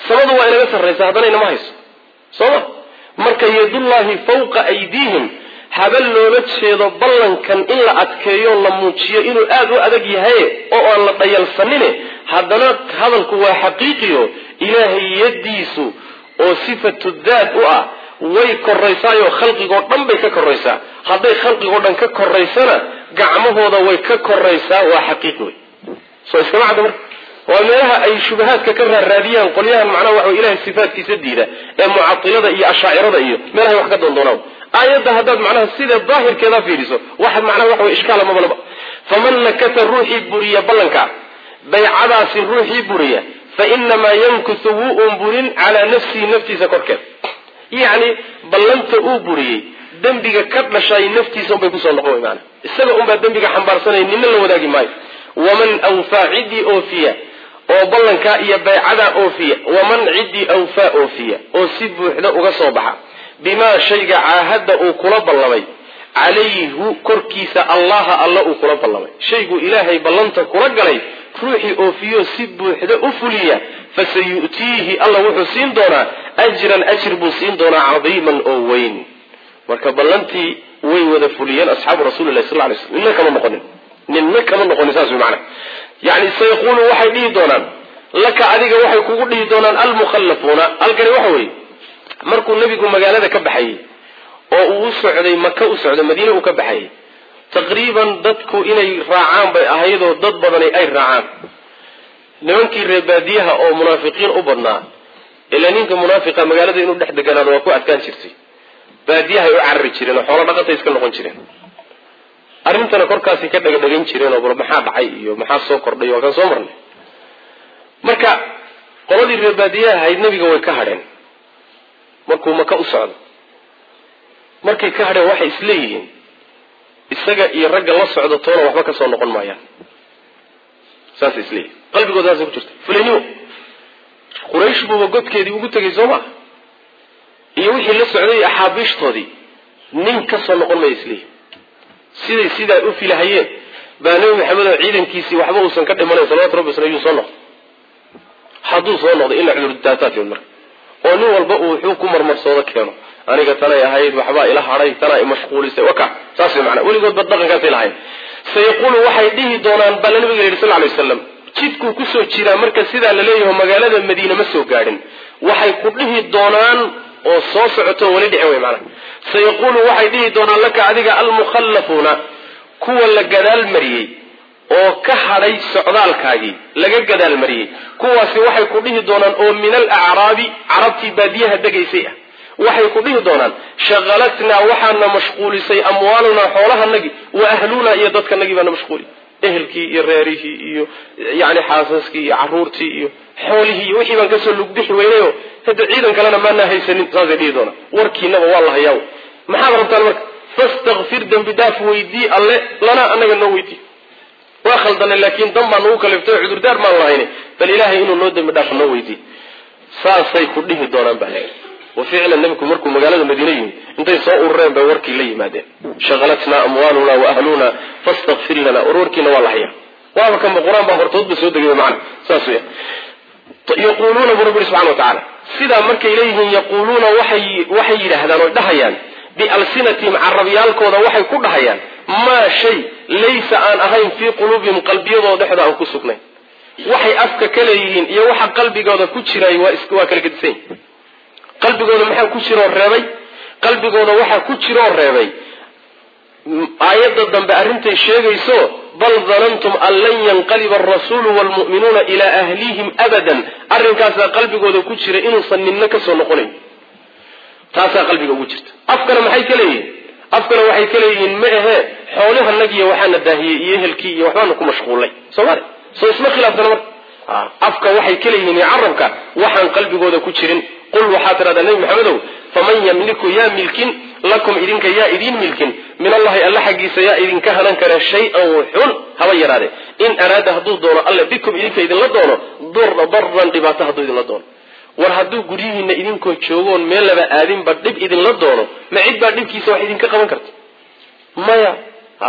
samadu waa inaga sarraysa haddana inama hayso soo ma marka yadullaahi fawqa aydiihim haba loola jeedo ballankan in la adkeeyo la muujiyo inuu aada u adag yahay oo aan la dhayalsanine haddana hadalku waa xaqiiqiyo ilaahay yaddiisu oo sifatu daat u ah way koraysaayoo khalqigoo dhan bay ka koraysaa hadday khalqigoo dhan ka koraysana gacmahooda way ka koraysaa waa xaqiiqi wey soo iskama cadda marka waa meelaha ay shubahaadka ka raaraadiyaan qolyahan macnaha waxa wey ilahay sifaatkiisa diida ee mucatilada iyo ashaacirada iyo meelahay wax ka doondoonaa aayadda haddaad macnaha sida daahirkeeda fiiriso waxaad macnaha waxa wey ishkaala mabalaba faman nakata ruuxii buriya ballanka baycadaasi ruuxii buriya fa inamaa yankuthu wuu un burin calaa nafsihi naftiisa korkeed yacni ballanta uu buriyey dembiga ka dhashay naftiisa unbay kusoo noqon wey maana isaga unbaa dembiga xambaarsanaya nina la wadaagi maayo waman awfaa ciddii oofiya oo ballankaa iyo baycadaa oofiya waman ciddii awfaa oofiya oo si buuxda uga soo baxa bimaa shayga caahadda uu kula ballamay calayhu korkiisa allaha alla uu kula ballamay shayguu ilaahay ballanta kula galay ruuxii oofiyo si buuxda u fuliya fasayu'tiihi alla wuxuu siin doonaa ajran ajir buu siin doonaa cadiiman oo weyn marka ballantii way wada fuliyeen asxaabu rasulilahi sal lay slm ninna kama noqonin ninna kama noqonin saas way macana yani sayaquulu waxay dhihi doonaan laka adiga waxay kugu dhihi doonaan almukhallafuuna halkani waxa weeye markuu nebigu magaalada ka baxayey oo uu u socday maka u socday madiine uu ka baxayey taqriiban dadku inay raacaan bay ahaydoo dad badani ay raacaan nimankii reebaadiyaha oo munaafiqiin u badnaa ilaa ninka munaafiqa magaalada inuu dhex deganaado waa ku adkaan jirtay baadiyahay u carari jireen oo xoolo dhaqantay iska noqon jireen arrintana korkaasay ka dhagadhagan jireen oo bal maxaa dhacay iyo maxaa soo kordhay waa kan soo marnay marka qoladii reebaadiyaha ahayd nebiga way ka hadheen markuu maka u socdo markay ka hadheen waxay isleeyihiin isaga iyo ragga la socda toona waxba ka soo noqon maayaan saasay isleeyihin qalbigooda saasay ku jirta fulanimo quraysh buuba godkeedii ugu tegay soo maa iyo wixii la socday axaabiishtoodii nin ka soo noqon maya isleeyihin siday sidaa u filahayeen baa nebi maxamed oo ciidankiisii waxba uusan ka dhimanayn salawatu rabbi wasla yuu soo noqdo hadduu soo noqday ila cudurdaataa timid marka oo nin walba uu wuxuu ku marmarsoodo keeno aniga tanay ahayd waxbaa ila hadhay tanaa imashquulisay waka saas way macnaa weligoodba dhaqankaasay lahayn sayaquulu waxay dhihi doonaan baa la nabiga yidhi sal ly waslam jidkuu kusoo jiraa marka sidaa la leeyaho magaalada madiine ma soo gaadhin waxay ku dhihi doonaan oo soo socoto weli dhicin wey maanaa sayaquulu waxay dhihi doonaan laka adiga almukhallafuuna kuwa la gadaal mariyey oo ka hadhay socdaalkaagii laga gadaal mariyey kuwaasi waxay ku dhihi doonaan oo min alacraabi carabtii baadiyaha degaysay ah waxay ku dhihi doonaan shaqalatnaa waxaana mashquulisay amwaalunaa xoolahanagii wa ahlunaa iyo dadkanagii baana mashquuli ehelkii iyo reerihii iyo yani xaasaskii iyo caruurtii iyo xoolihii iyo wixii baan kasoo lugbixi weynayo hadda ciidan kalena maanaa haysanin saasay dhihi doonaan warkiinaba waa la hayaa maxaad rabtaan marka fastakfir dembi dhaaf weydii alle lanaa anaga noo weydii waa khaldanay laakiin dan baa nagu kaliftay oo cudurdaar maan lahayni bal ilaahay inuu noo dembi dhaaf noo weydiy saasay ku dhihi doonaan baa leeyahy wa ficlan nebigu markuu magaalada madiine yimid intay soo urureen bay warkii la yimaadeen shaqalatnaa amwaaluna wa ahluna fastakfir lana war warkiina waa la hayaa waaba kanba qur-aan baa hortoodba soo degay macana saas weya yaquuluuna buu rabbi subxana wa tacaala sidaa markay leeyihiin yaquuluuna waxay waxay yidhaahdaan oy dhahayaan bialsinatihim carabyaalkooda waxay ku dhahayaan maa shay laysa aan ahayn fii quluubihim qalbiyadooda dhexda aan ku sugnayn waxay afka ka leeyihiin iyo waxa qalbigooda ku jiray waa waa kala gedisan yahi qalbigooda maxaa ku jiroo reebay qalbigooda waxaa ku jiroo reebay aayadda dambe arrintay sheegayso bal danantum an lan yanqaliba alrasuulu waalmu'minuuna ilaa ahlihim abadan arrinkaasaa qalbigooda ku jira inuusan ninna kasoo noqonayn taasaa qalbiga ugu jirta afkana maxay ka leeyihiin afkana waxay ka leeyihiin ma ahee xoolihanagiiyo waxaana daahiyey iyo ehelkii iyo waxbaana ku mashquulnay soomali soo isma khilaafsana marka afka waxay ka leeyihiin iyo carabka waxaan qalbigooda ku jirin qul waxaa tidhahdaa nebi maxamedow faman yamliku yaa milkin lakum idinka yaa idiin milkin min allahi alla xaggiisa yaa idinka hanan kara shay-an xun haba yaraade in araada hadduu doono alle bikum idinka idinla doono darran dhibaato hadduu idinla doono war hadduu guryihiina idinkoo joogoon meel laba aadinba dhib idinla doono ma cid baa dhibkiisa wax idinka qaban karta maya hadduu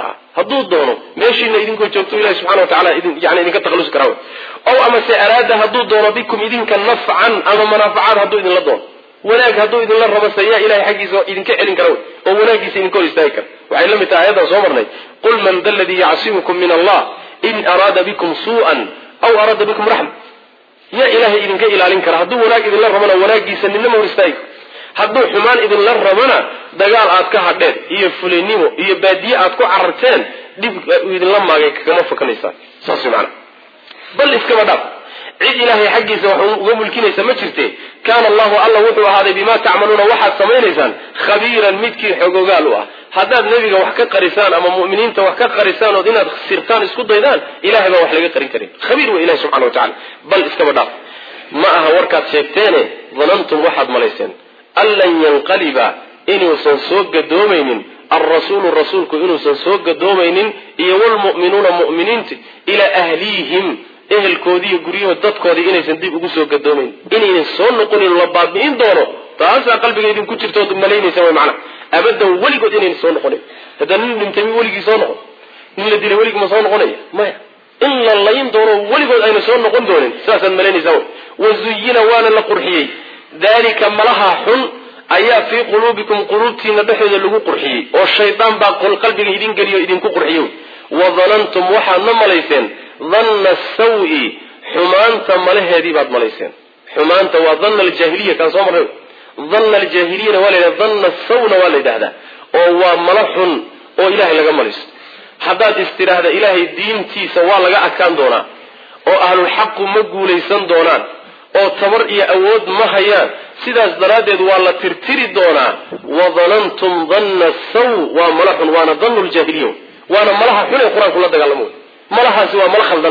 hadduu doono meeshiina idinkoo joogto ilahi subxana wa tacala idin yani idinka takhalusi karaa ow amase araada hadduu doono bikum idinka nafcan ama manaafacaad hadduu idinla doono wanaag hadduu idinla rabo sayaa ilahay xaggiisa idinka celin kara wey oo wanaagiisa idinka hor istaagi kara waxay la mid tahay ayadan soo marnay qul man da ladii yacsimukum min allah in araada bikum suu'an aw araada bikum raxma yaa ilahay idinka ilaalin kara hadduu wanaag idinla rabona wanaagiisa ninama hor istaagi karo hadduu xumaan idinla rabona dagaal aad ka hadheen iyo fulinimo iyo baadiye aad ku cararteen dhib idinla maagay kagama fakanaysaan saas way macana bal iskaba dhaaf cid ilaahay xaggiisa wax uga mulkinaysa ma jirte kaana allahu alla wuxuu ahaaday bimaa tacmaluuna waxaad samaynaysaan khabiiran midkii xogogaal u ah haddaad nebiga wax ka qarisaan ama mu'miniinta wax ka qarisaan ood inaad sirtaan isku daydaan ilahay baan wax laga qarin karin khabiir wey ilahi subxana wa tacala bal iskaba dhaaf ma aha warkaad sheegteene danantum waxaad malayseen an lan yanqaliba inuusan soo gadoomaynin alrasuulu rasuulku inuusan soo gadoomaynin iyo wlmu'minuuna mu'miniinta ilaa ahlihim ehelkoodiiyo guryahood dadkoodii inaysan dib ugu soo gadoomayn inaynan soo noqonin la baabi'in doono taasaa qalbiga idinku jirta ood malaynaysa way macana abadan weligood inaynan soo noqonin haddaa nin dhintay mi weligii soo noqon nin la dilay weligii ma soo noqonaya maya in la layn doono weligood ayna soo noqon doonin sidaasaad malaynaysaa wy wazuyina waana la qurxiyey dalika malaha xun ayaa fii quluubikum quluubtiina dhexooda lagu qurxiyey oo shaydaan baa qalbiga idin geliyo idinku qurxiyo wadanantum waxaadna malayseen danna sawi xumaanta malaheedii baad malayseen xumaanta waa danna aljaahiliya kaan soo marray danna aljaahiliyana waa la yidhahda danna sawna waa la yidhahdaa oo waa malo xun oo ilahay laga malaysto haddaad istidhaahda ilaahay diintiisa waa laga adkaan doonaa oo ahlulxaqu ma guulaysan doonaan oo tabar iyo awood ma hayaan sidaas daraaddeed waa la tirtiri doonaa wadanantum danna saw waa mala xun waana dannu ljaahiliya waana malaha xun ee qur-aanku la dagaalamo malahaasi waa mala khaldan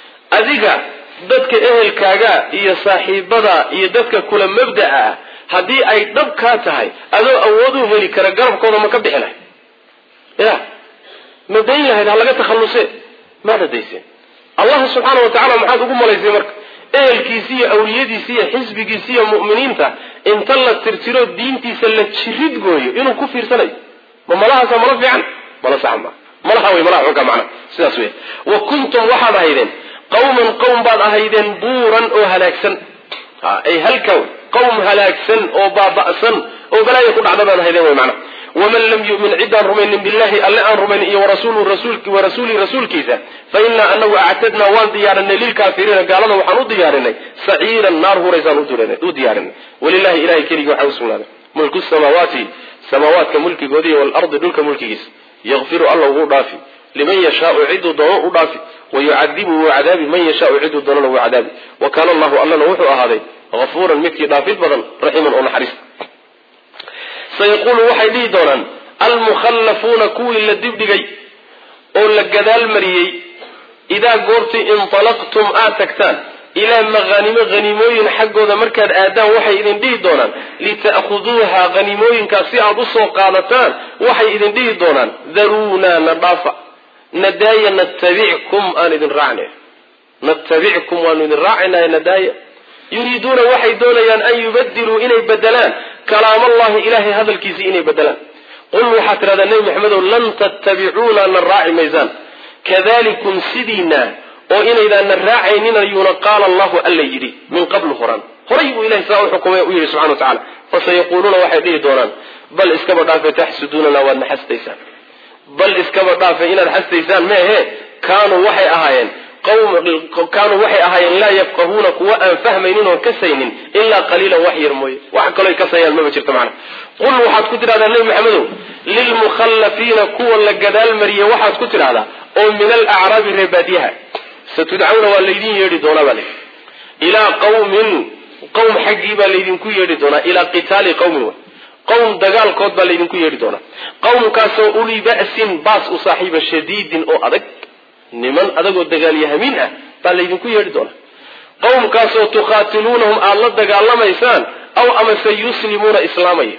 adiga dadka ehelkaaga iyo saaxiibada iyo dadka kula mabda'a ah haddii ay dhab kaa tahay adoo awood u heli kara garabkooda ma ka bixi lahayd ya ma dayn lahayd ha laga takhallusee maada dayseen allah subxaana wa tacala maxaad ugu malaysay marka ehelkiisi iyo awliyadiisi iyo xisbigiisi iyo mu'miniinta inta la tirtiro diintiisa la jirid gooyo inuu ku fiirsanayo ma malahaasa malo fiican malo sax ma malaha wey malaha xunka macna sidaas wey wa kuntum waxaad ahaydeen qawman qowm baad ahaydeen buuran oo halaagsan ay halka qowm halaagsan oo baaba'san oo balaayo ku dhacda baad ahaydeen wey macna waman lam yumin ciddaan rumaynin billahi alle aan rumaynin iyo warasuulihi rasuulkiisa fa inaa anagu actadnaa waan diyaarinay lilkaafiriina gaalada waxaan u diyaarinay saciiran naar huraysaan u diyaarinay walilahi ilahay keligii waxaa usugnaaday mulku samaawaati samaawaadka mulkigoodiiy waalardi dhulka mulkigiisa yakfiru alla wuu dhaafi liman yashaau ciduu doono u dhaafi wayucadibu wuu cadaabi man yashaau ciduu doonana wuu cadaabi wa kaana allahu allana wuxuu ahaaday hafuuran midkii dhaafid badan raximan oo naxariista sayaquulu waxay dhihi doonaan almukhallafuuna kuwii la dibdhigay oo la gadaal mariyey idaa goortii intalaqtum aad tagtaan ilaa maqhanimo haniimooyin xaggooda markaad aadaan waxay idin dhihi doonaan lita'khuduuha haniimooyinkaas si aad usoo qaadataan waxay idin dhihi doonaan daruunaa na dhaafa nadaaya natabickum aan idin raacnay natabickum waanu idin raacaynaa nadaaya yuriiduuna waxay doonayaan an yubadiluu inay bedelaan kalaam allahi ilahay hadalkiisii inay bedelaan qul waxaad tidhahdaa nebi maxamedow lan tattabicuuna na raaci maysaan kadalikum sidiina oo inaydaan na raacaynin ayuuna qaala allahu alla yidhi min qablu horan horay buu ilahay saa u xukumay u yidhi subxana wa tacala fasayaquuluuna waxay dhihi doonaan bal iskaba dhaafe taxsuduunana waad na xasdaysaan bal iskaba dhaafe inaad xasdaysaan meehe kaanuu waxay ahaayeen kaanuu waxay ahaayeen laa yafqahuuna kuwa aan fahmaynin oon kasaynin ilaa qaliilan wax yar mooye wax kalooy kasayaan maba jirto macna qul waxaad ku tidhahdaa nebi maxamedow lilmukhallafiina kuwa la gadaal mariye waxaad ku tidhahdaa oo min alacraabi reebaadyaha satudcawna waa laydin yeedhi doonaa baa layidhi ilaa qawmin qowm xaggii baa laydinku yeedhi doonaa ilaa qitaali qawmin wa qowm dagaalkood baa laydinku yeedhi doonaa qowmkaasoo uli ba'sin baas u saaxiiba shadiidin oo adag niman adagoo dagaalyahamiin ah baa laydinku yeedhi doonaa qowmkaasoo tukhaatiluunahum aada la dagaalamaysaan aw amase yuslimuuna islaamaya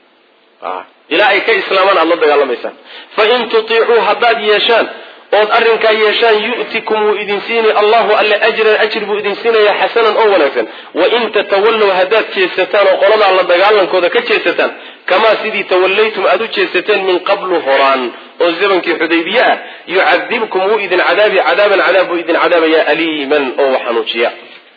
ilaa ay ka islaamaan aada la dagaalamaysaan fain tutiicuu haddaad yeeshaan ood arrinkaa yeeshaan yu'tikum wuu idin siinay allahu alle ajran ajri buu idin siinaya xasanan oo wanaagsan wain tatawallow haddaad jeesataan oo qoladaa la dagaalankooda ka jeesataan kamaa sidii tawallaytum aada u jeesateen min qablu horaan oo zamankii xudaybiye ah yucadibkum wuu idin cadaabi cadaaban cadaab buu idin cadaabaya aliiman oo wax xanuujiya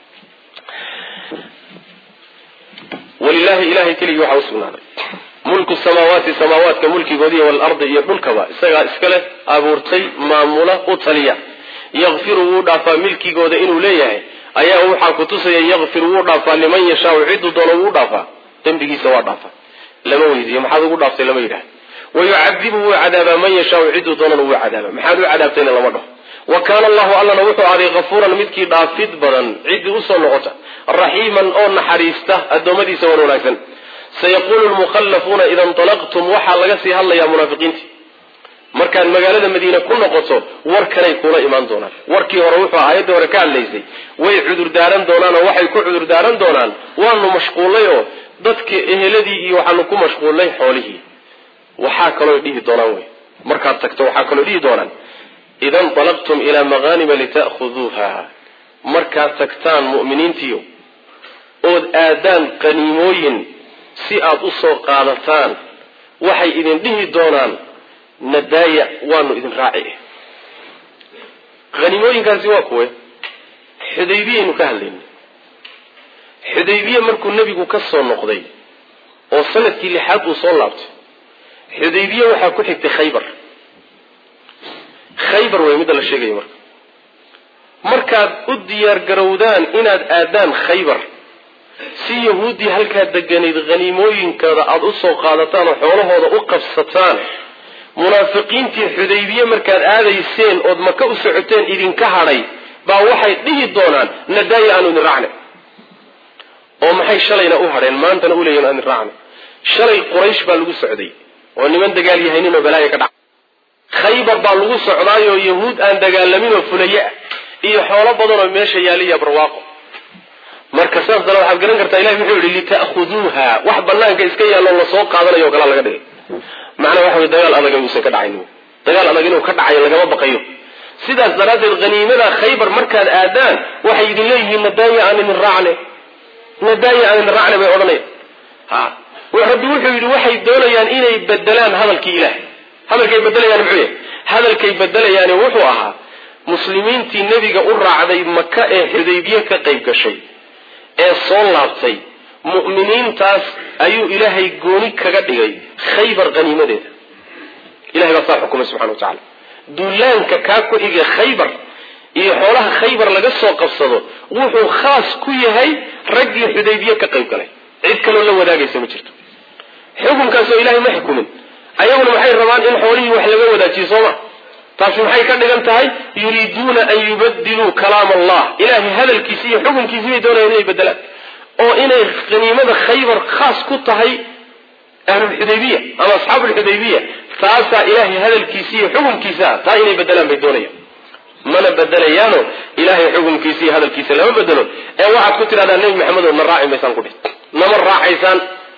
walilahi ilahay keligii waxaa usugnaaday mulku samaawaati samaawaadka mulkigoodiiy waalardi iyo dhulkaba isagaa iskale abuurtay maamula u taliya yakfiru wuu dhaafaa milkigooda inuu leeyahay ayaa waxaa ku tusaya yakfir wuu dhaafaa liman yashaau ciduu doono wuu dhaafaa dembigiisa waa dhaafa lama weydiiyo maxaad ugu dhaaftay lama yidhaha wayucadibu wuu cadaabaa man yashaau ciduu doonana wuu cadaaba maxaad u cadaabtayna lama dhaho wa kaana allahu allana wuxuu ahday kafuuran midkii dhaafid badan ciddii usoo noqota raxiiman oo naxariista addoommadiisa wan wanaagsan sayaquulu lmukhallafuuna ida intalaqtum waxaa laga sii hadlayaa munaafiqiintii markaad magaalada madiine ku noqoto warkanay kula imaan doonaan warkii hore wuxuu aayadda hore ka hadlaysay way cudurdaaran doonaan oo waxay ku cudurdaaran doonaan waanu mashquullay oo dadka eheladii iyo waxaanu ku mashquullay xoolihii waxaa kaloo dhihi doonaan wey markaad tagto waxaa kaloo dhihi doonaan ida intalaqtum ilaa maqaanima lita'khuduuha markaad tagtaan mu'miniintiiyo ood aadaan qaniimooyin si aad u soo qaadataan waxay idin dhihi doonaan nadaaya waanu idin raaci haniimooyinkaasi waa kuwe xudaybiyaynu ka hadlayna xudaybiye markuu nebigu ka soo noqday oo sanadkii lixaad uu soo laabtay xudaybiye waxaa ku xigtay khaybar khaybar wey midda la sheegaya marka markaad u diyaar garowdaan inaad aadaan khaybar si yahuuddii halkaa deganayd haniimooyinkooda aada u soo qaadataan oo xoolahooda u qabsataan munaafiqiintii xudaybiye markaad aadayseen ood maka u socoteen idinka hadhay baa waxay dhihi doonaan nadaaya aanu idin raacna oo maxay shalayna u hadheen maantana u leeyihin aan idin raacna shalay quraysh baa lagu socday oo niman dagaal yahaynin oo balaaya ka dhaca khaybar baa lagu socdaayoo yahuud aan dagaalamin oo fulaye ah iyo xoolo badan oo meesha yaaliya barwaaqo marka saas dana waxaad garan kartaa ilahi wuxuu yihi lita'khuduuha wax banaanka iska yaalloo lasoo qaadanayo o kalaa laga dhigay macnaa waxa wey dagaal adag inuusan ka dhacayn dagaal adag inuu ka dhacayo lagama baqayo sidaas daraaddeed haniimada khaybar markaad aadaan waxay idin leeyihiin nadaaya aan idin raacne nadaaya aan idin raacne bay odhanaya ha rabbi wuxuu yidhi waxay doonayaan inay bedelaan hadalkii ilaah hadalkay bedelayaan muxuu yahay hadalkay bedelayaani wuxuu ahaa muslimiintii nebiga u raacday maka ee xudaybiye ka qayb gashay ee soo laabtay mu'miniintaas ayuu ilaahay gooni kaga dhigay khaybar haniimadeeda ilahay baa saa xukumay subxana wa tacala duulaanka kaa ku xigay khaybar iyo xoolaha khaybar laga soo qabsado wuxuu khaas ku yahay raggii xudaybiye ka qayb galay cid kaloo la wadaagaysa ma jirto xukunkaasoo ilahay ma xukumin ayaguna waxay rabaan in xoolihii wax laga wadaajiyo sooma taasi maxay ka dhigan tahay yuriiduuna an yubadiluu kalaam allah ilahay hadalkiisi iyo xukunkiisi bay doonayaan inay bedelaan oo inay haniimada khaybar khaas ku tahay ahlulxudaybiya ama asxaabulxudaybiya taasaa ilaahay hadalkiisi iyo xukunkiisa taa inay bedelaan bay doonayaan mana bedelayaano ilahay xukunkiisa iyo hadalkiisa lama bedelo ee waxaad ku tidhahdaa nebi maxamed oo na raaci maysaan kudhi nama raacaysaan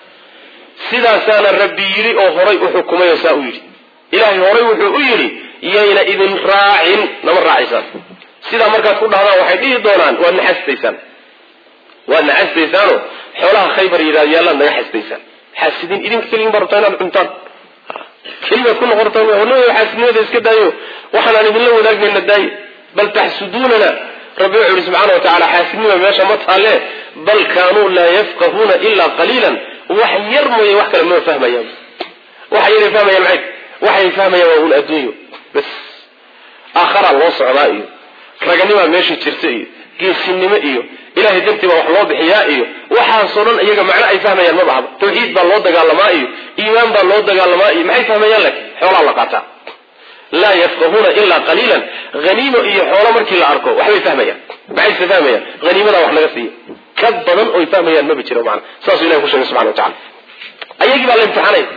sidaasaana rabbi yidhi oo horay u xukumay oo saa u yidhi ilaahay horay wuxuu u yidhi yayna idin raacin nama raacaysaan sidaa markaad ku dhahdaan waxay dhihi doonaan waad naxastaysaan waad naxastaysaano xoolaha khaybar yidhahdo yaallaad naga xastaysaan xaasidiin idinka keligin baa rabtaa inaad cuntaan keligaad ku noqon rabtaan xaasidnimada iska daayo waxaanaan idinla wadaagmayna daaye bal taxsuduunana rabbi wuxuu yihi subxaana wa tacala xaasidnima meesha ma taalle bal kaanuu laa yafqahuuna ilaa qaliilan wax yar mooye wax kale ma fahmayaan waxa yaray fahmayaan maxay waxay fahmayaan waa un adduunyo bas aakharaa loo socdaa iyo raganimaa meesha jirta iyo geesinimo iyo ilahay dartii baa wax loo bixiyaa iyo waxaasoo dhan iyaga macno ay fahmayaan ma bahaba tawxiid baa loo dagaalamaa iyo iimaan baa loo dagaalamaa iyo maxay fahmayaan laakiin xoolaa la qaataa laa yafqahuuna ilaa qaliilan haniimo iyo xoolo markii la arko waxbay fahmayaan maxayse fahmayaan haniimadaa wax naga siiya ka badan oy fahmayaan maba jiro macna saasuu ilahi ku sheegay subxana wa tacala ayagii baa la imtixaanaya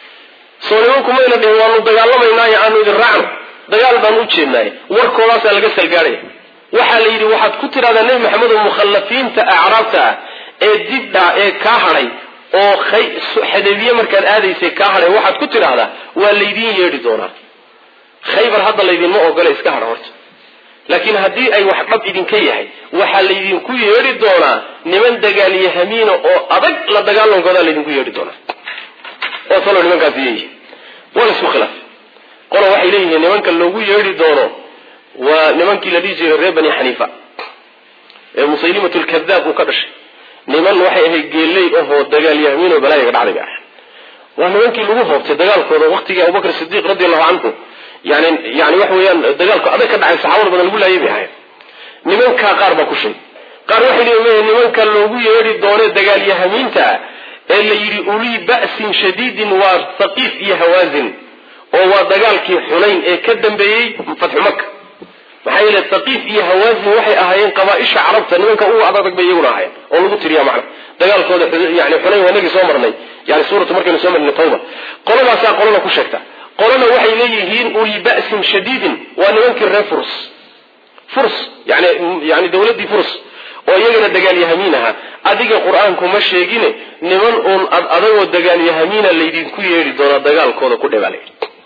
soo nimanku mayna dhihin waanu dagaalamaynaayo aanu idin raacno dagaal baan u jeednaaye warkoodaasaa laga salgaadhaya waxaa la yidhi waxaad ku tidhahdaa nebi maxamed oo mukhallafiinta acraabta ah ee dibdha ee kaa hadhay oo xadaybiye markaad aadaysay kaa hadhay waxaad ku tidhaahdaa waa laydiin yeedhi doonaa khaybar hadda laydinma ogola iska hadha horta laakiin haddii ay wax dhab idinka yahay waxaa laydinku yeedhi doonaa niman dagaalyahamiina oo adag la dagaalankoodaa laydinku yeedhi doonaa oo talo nimankaasi yeeyihi waa la isku khilaafay qola waxay leeyihiin nimanka loogu yeedhi doono waa nimankii la dhihi jiray reer bani xaniifa ee musaylimatu lkadaab uu ka dhashay niman waxay ahayd geelley ahoo dagaalyahmiin oo balaayaga dhacday bay ahayd waa nimankii lagu hoobtay dagaalkooda waqtigii abubakr sidiiq radi allahu canhu yani yani waxa weeyaan dagaalku adag ka dhacay saxaabada badan lagu laayay bay ahayd nimankaa qaar baa ku sheegay qaar waxay leeyihin nimanka loogu yeedhi doone dagaalyahamiinta ee la yidhi ulii ba'sin shadiidin waa thaqiif iyo hawaazin oo waa dagaalkii xunayn ee ka dambeeyey fatxu maka maxaa yeele thaqiif iyo hawaazin waxay ahaayeen qabaaisha carabta nimanka ugu adadag bay iyaguna ahaayeen oo lagu tiriya macna dagaalkooda yani xunayn waa inagii soo marnay yani suuratu markaynu soo marnay tawba qoladaasaa qolana ku sheegta qolana waxay leeyihiin ulii ba'sin shadiidin waa nimankii reer furs furs yani yani dawladdii furs oo iyagana dagaalyahamiin ahaa adiga qur-aanku ma sheegine niman uun ad adagoo dagaalyahamiina laydinku yeedhi doonaa dagaalkooda ku dhebaalay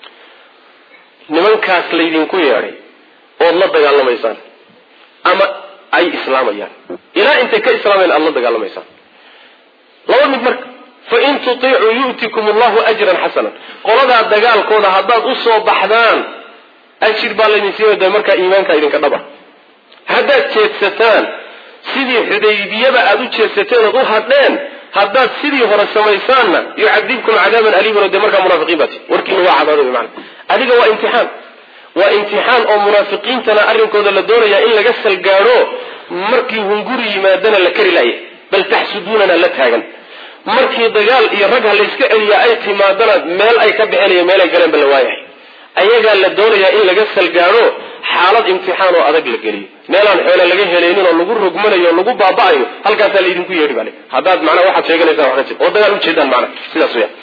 nimankaas laydinku yeedhay ood la dagaalamaysaan ama ay islaamayaan ilaa intay ka islaamayan aada la dagaalamaysaan laba mid marka fain tutiicuu yu'tikum allahu ajran xasanan qoladaa dagaalkooda haddaad usoo baxdaan ajir baa laydin siinaya markaa iimaanka idinka dhaba haddaad jeedsataan sidii xudaybiyaba aada u jeedsateen ood u hadheen haddaad sidii hore samaysaanna yucadibkum cadaaban aliiman oo dee markaa munaafiqiin baati warkiina waa cadaabay macana adiga waa imtixaan waa imtixaan oo munaafiqiintana arrinkooda la doonayaa in laga salgaadho markii hunguri yimaadana la kari laaya bal taxsuduunana la taagan markii dagaal iyo rag ha layska celiyaa ay timaadana meel ay ka baxeen iyo meel ay galeenba la waayahay ayagaa la doonayaa in laga salgaadho xaalad imtixaan oo adag la geliyo meelaan xoole laga helaynin oo lagu rogmanayo o lagu baaba'ayo halkaasaa laydinku yeedhi bale haddaad macnaa waxaad sheeganaysaan wax ka jir oo dagaal ujeedaan macna sidaas weya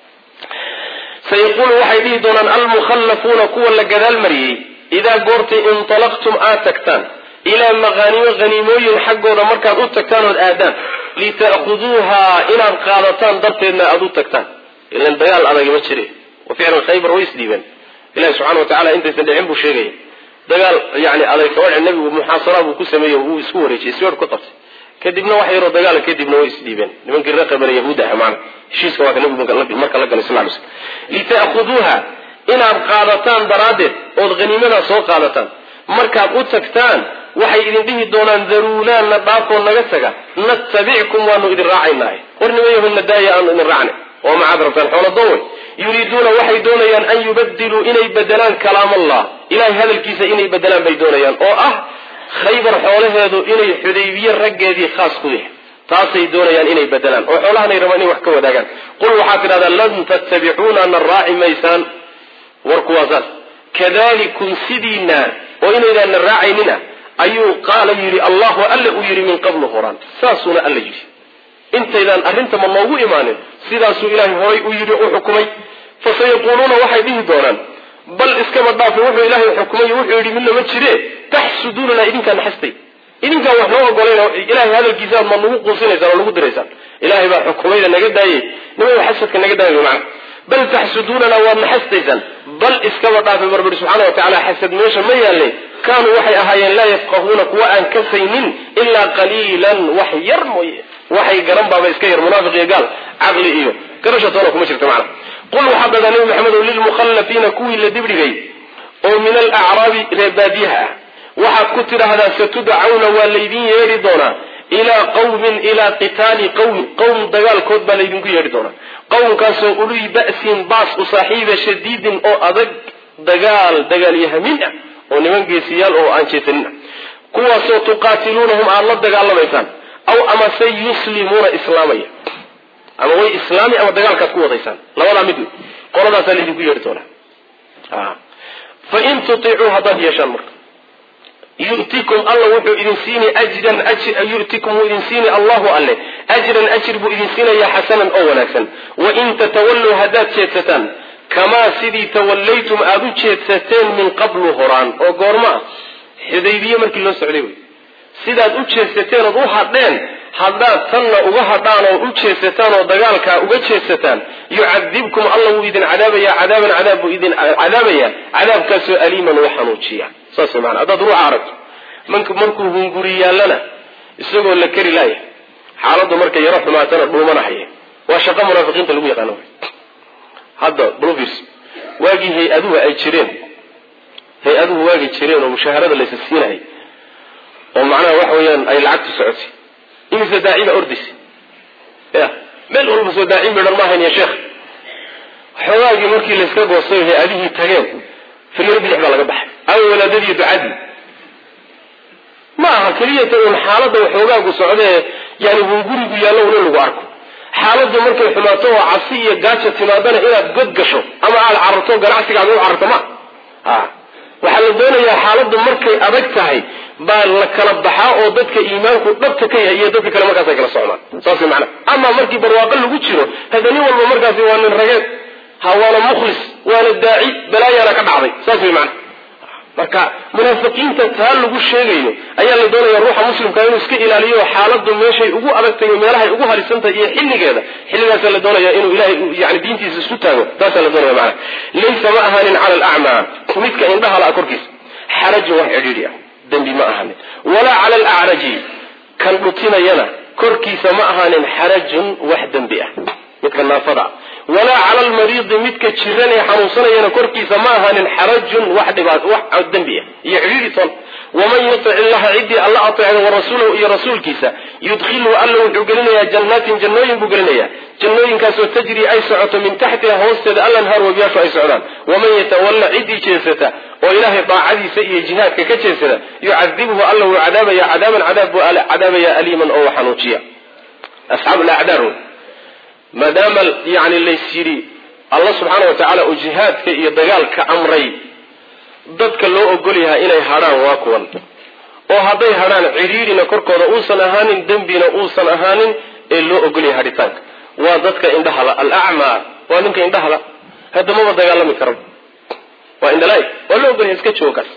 sayaquulu waxay dhihi doonaan almukhallafuuna kuwa la gadaal mariyey idaa goortay intalaqtum aad tagtaan ilaa maqaanimo haniimooyin xaggooda markaad u tagtaan ood aadaan lita'khuduuhaa inaad qaadataan darteedna aada u tagtaan ilan dagaal adagi ma jire wa ficlan khaybar way isdhiibeen ilahi subxana wa tacala intaysan dhicin buu sheegaya dagaal yani aday kawadhe nabigu muxaasara buu ku sameeyey wuu isku wareejiyey siweer ku qabtay kadibna wax yaroo dagaala kadibna way isdhiibeen nimankii reer qabana yahuud aha maana heshiiska waa ka nabigu marka la galay sal ly slm lita'khuduuha inaad qaadataan daraaddeed ood haniimadaa soo qaadataan markaad u tagtaan waxay idin dhihi doonaan daruunaanna dhaafoo naga taga natabickum waanu idin raacaynaaye war nimayahuna daaya aanu idin raacnay oo macaad rabtaan xooladowe yuriiduuna waxay doonayaan an yubadiluu inay bedelaan kalaam allah ilahay hadalkiisa inay bedelaan bay doonayaan oo ah khaybar xoolaheedu inay xudaybiye raggeedii khaas ku yahay taasay doonayaan inay bedelaan oo xoolahanay rabaan inay wax ka wadaagaan qul waxaad tidhahdaa lan tattabicuuna na raaci maysaan warku waa saas kadalikum sidiina oo inaydaan na raacaynina ayuu qaala yidhi allahu alla uu yidhi min qablu horaan saasuuna alla yidhi intaydaan arrintama noogu imaanin sidaasuu ilaahay horay u yidhi u xukumay fasayaquuluuna waxay dhihi doonaan bal iskaba dhaafe wuxuu ilaahay xukumay wuxuu yidhi midna ma jire taxsuduunana idinkaa naxastay idinkaan wax noo ogolayn oo ilahay hadalkiisa aad ma nagu quusinaysaan oo nagu diraysaan ilaahay baa xukumayda naga daayey nimada xasadka naga daayay macna bal taxsuduunana waad naxastaysaan bal iskaba dhaafe barbari subxaana wa tacala xasad meesha ma yaallay kaanuu waxay ahaayeen laa yafqahuuna kuwa aan kasaynin ilaa qaliilan wax yar mooye waxay garan baaba iska yar munaafiq iyo gaal caqli iyo garasha toona kuma jirta macna qul waxaa dadaa nabi maxamedow lilmukhallafiina kuwii la dibdhigay oo min alacraabi reebaadiyaha ah waxaad ku tidhaahdaa satudcawna waa laydin yeedhi doonaa ilaa qawmin ilaa qitaali qawmin qowm dagaalkood baa laydinku yeedhi doonaa qowmkaasoo uluy ba'sin baas u saaxiiba shadiidin oo adag dagaal dagaalyahamin ah oo niman geesiyaal oo aan jeesanin ah kuwaasoo tuqaatiluunahum aada la dagaalamaysaan aw amase yuslimuuna islaamaya ama way islaami ama dagaalkaad ku wadaysaan labadaa mid wey qoladaasaa laydinku yeedhi doonaa fain tutiicuu haddaad yeeshaan marka yu'tikum alla wuxuu idin siini ajran yu'tikum wuu idin siini allahu alle ajran ajir buu idin siinayaa xasanan oo wanaagsan wain tatawalluu haddaad jeedsataan kamaa sidii tawallaytum aada u jeedsateen min qablu horaan oo goorma ah xudaybiye markii loo socday wey sidaad u jeedsateen ood u hadheen haddaad tanna uga hadhaan oo u jeedsataan oo dagaalkaa uga jeedsataan yucadibkum alla wuu idin cadaabayaa cadaaban cadaab buu idin cadaabaya cadaabkaasoo aliiman u xanuujiya saas way maana haddaad ruuxa aragto mank markuu hunguri yaallana isagoo la kari laaya xaaladdu markay yaro xumaatana dhuumanahaya waa shaqo munaafiqiinta lagu yaqaano hadda bluvers waagii hay-aduhu ay jireen hay-aduhu waagii jireen oo mushaharada laysa siinahay oo macnaha waxa weeyaan ay lacagtu socotay imise daacima ordaysa ya meel walba soo daacin midhan maahayn ya sheekh xoogaagii markii layska goostay hay-adihii tageen filyar bidix baa laga baxay aw walaadadii ducadii ma aha keliyata un xaaladda waxoogaagu socdee yani hungurigu yaallo un in lagu arko xaaladdu markay xumaato oo cabsi iyo gaaja timaadana inaad god gasho ama aada cararto ganacsigaada u cararto ma a waxaa la doonayaa xaaladdu markay adag tahay baa la kala baxaa oo dadka iimaanku dhabta ka yahay iyo dadka kale markaas ay kala socdaan saas way macnaa ama markii barwaaqo lagu jiro hada nin walba markaasi waa nin rageed ha waana mukhlis waana daaci balaayaana ka dhacday saas way macnaa marka munaafiqiinta taa lagu sheegayo ayaa la doonaya ruuxa muslimka inuu iska ilaaliyo xaaladdu meeshay ugu adagtahay iyo meelahay ugu halisantahay iyo xilligeeda xilligaasaa la doonaya inuu ilahay yani diintiisa isku taago taasaa la doonaya macana laysa ma ahaanin cala alacmaa midka indhaha la-a korkiisa xarajun wax cidhiidhi ah dembi ma ahaanin walaa cala alacraji kan dhutinayana korkiisa ma ahaanin xarajun wax dembi ah midka naafada walaa cala almariidi midka jiran ee xanuunsanayana korkiisa ma ahaanin xarajun wax dhibaat wax dembi ah iyo cidhiidhi toon waman yutic illaha ciddii alla ateecda warasuulahu iyo rasuulkiisa yudkhilhu alla wuxuu gelinayaa jannaatin jannooyin buu gelinayaa jannooyinkaasoo tajri ay socoto min taxtiha hoosteeda allanhaar wabiyaashu ay socdaan waman yatawalla ciddii jeesata oo ilaahay daacadiisa iyo jihaadka ka jeesada yucadibhu alla wuu cadaabaya cadaaban cadaab buu cadaabaya aliiman oo xanuujiya asxaab lacdaar maadaama yani lays yidhi alla subxaana wa tacaala uu jihaadka iyo dagaalka amray dadka loo ogol yahay inay hadhaan waa kuwan oo hadday hadhaan cidhiidhina korkooda uusan ahaanin dembina uusan ahaanin ee loo ogol yahay hadhitaanka waa dadka indhahala alacmaa waa ninka indhahala hadda maba dagaalami karo waa indhala waa loo ogol yahay iska joogaas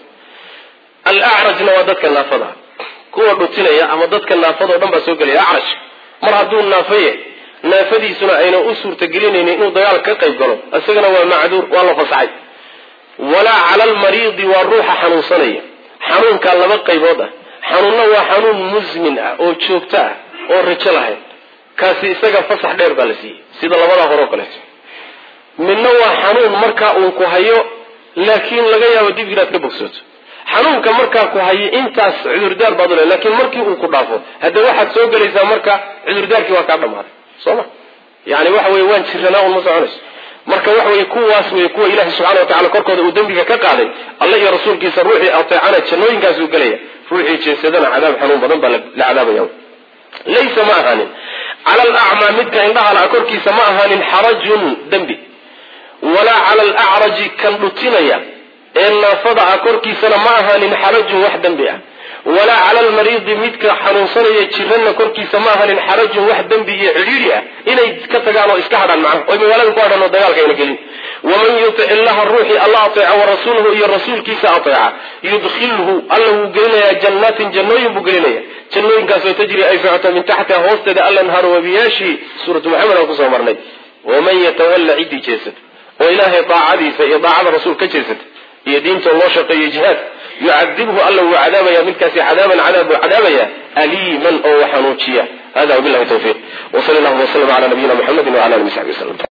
alacrajna waa dadka naafada kuwa dhutinaya ama dadka naafada o dhan baa soo gelaya acraj mar hadduu naafaye naafadiisuna ayna u suurtagelinaynin inuu dagaal ka qayb galo isagana waa macduur waa la fasaxay walaa cala almariidi waa ruuxa xanuunsanaya xanuunkaa laba qaybood ah xanuunna waa xanuun musmin ah oo joogto ah oo rajo lahayn kaasi isaga fasax dheer baa la siiyey sida labadaa hore oo kaleeto midna waa xanuun markaa uun ku hayo laakiin laga yaabo dib inaad ka bogsooto xanuunka markaa ku hayo intaas cudurdaar baad ule laakiin markii uu ku dhaafo hadda waxaad soo gelaysaa marka cudurdaarkii waa kaa dhamaaday soo ma yani waxa weye waan jiranaa un ma soconayso marka waxa weye kuwaas wey kuwa ilahi subxana wa tacala korkooda uu dembiga ka qaaday alla iyo rasuulkiisa ruuxii ateecana jannooyinkaasuu gelaya ruuxii jeesadana cadaab xanuun badan baa la cadaabaya laysa ma ahaanin cala alacmaa midka indhaha la korkiisa ma ahaanin xarajun dembi walaa cala alacraji kan dhutinaya ee naafada ah korkiisana ma ahaanin xarajun wax dembi ah walaa cala almariidi midka xanuunsanaya jiranna korkiisa ma ahanin xarajun wax dembi iyo cidhiidhi ah inay ka tagaan oo iska hadhaan macnaha oy magaalada ku hadhaan oo dagaalka ayna gelin waman yutic illaha ruuxii alla ateeca wa rasuulahu iyo rasuulkiisa ateeca yudkhilhu alla wuu gelinayaa jannaatin jannooyin buu gelinaya jannooyinkaasoo tajri ay socoto min taxtiha hoosteeda allanhaaru wabiyaashii suuratu maxamed aan kusoo marnay waman yatawalla ciddii jeesata oo ilaahay daacadiisa iyo daacada rasuul ka jeesata iyo diinta loo shaqeeyo jihaad yucadibhu alla wuu cadaabaya midkaasi cadaaban cadaab buu cadaabaya aliiman oo xanuujiya hada wabilahi tawfiiq wsal llahuma wslm ala nabiyina muxamedi wala ali saxbi wslm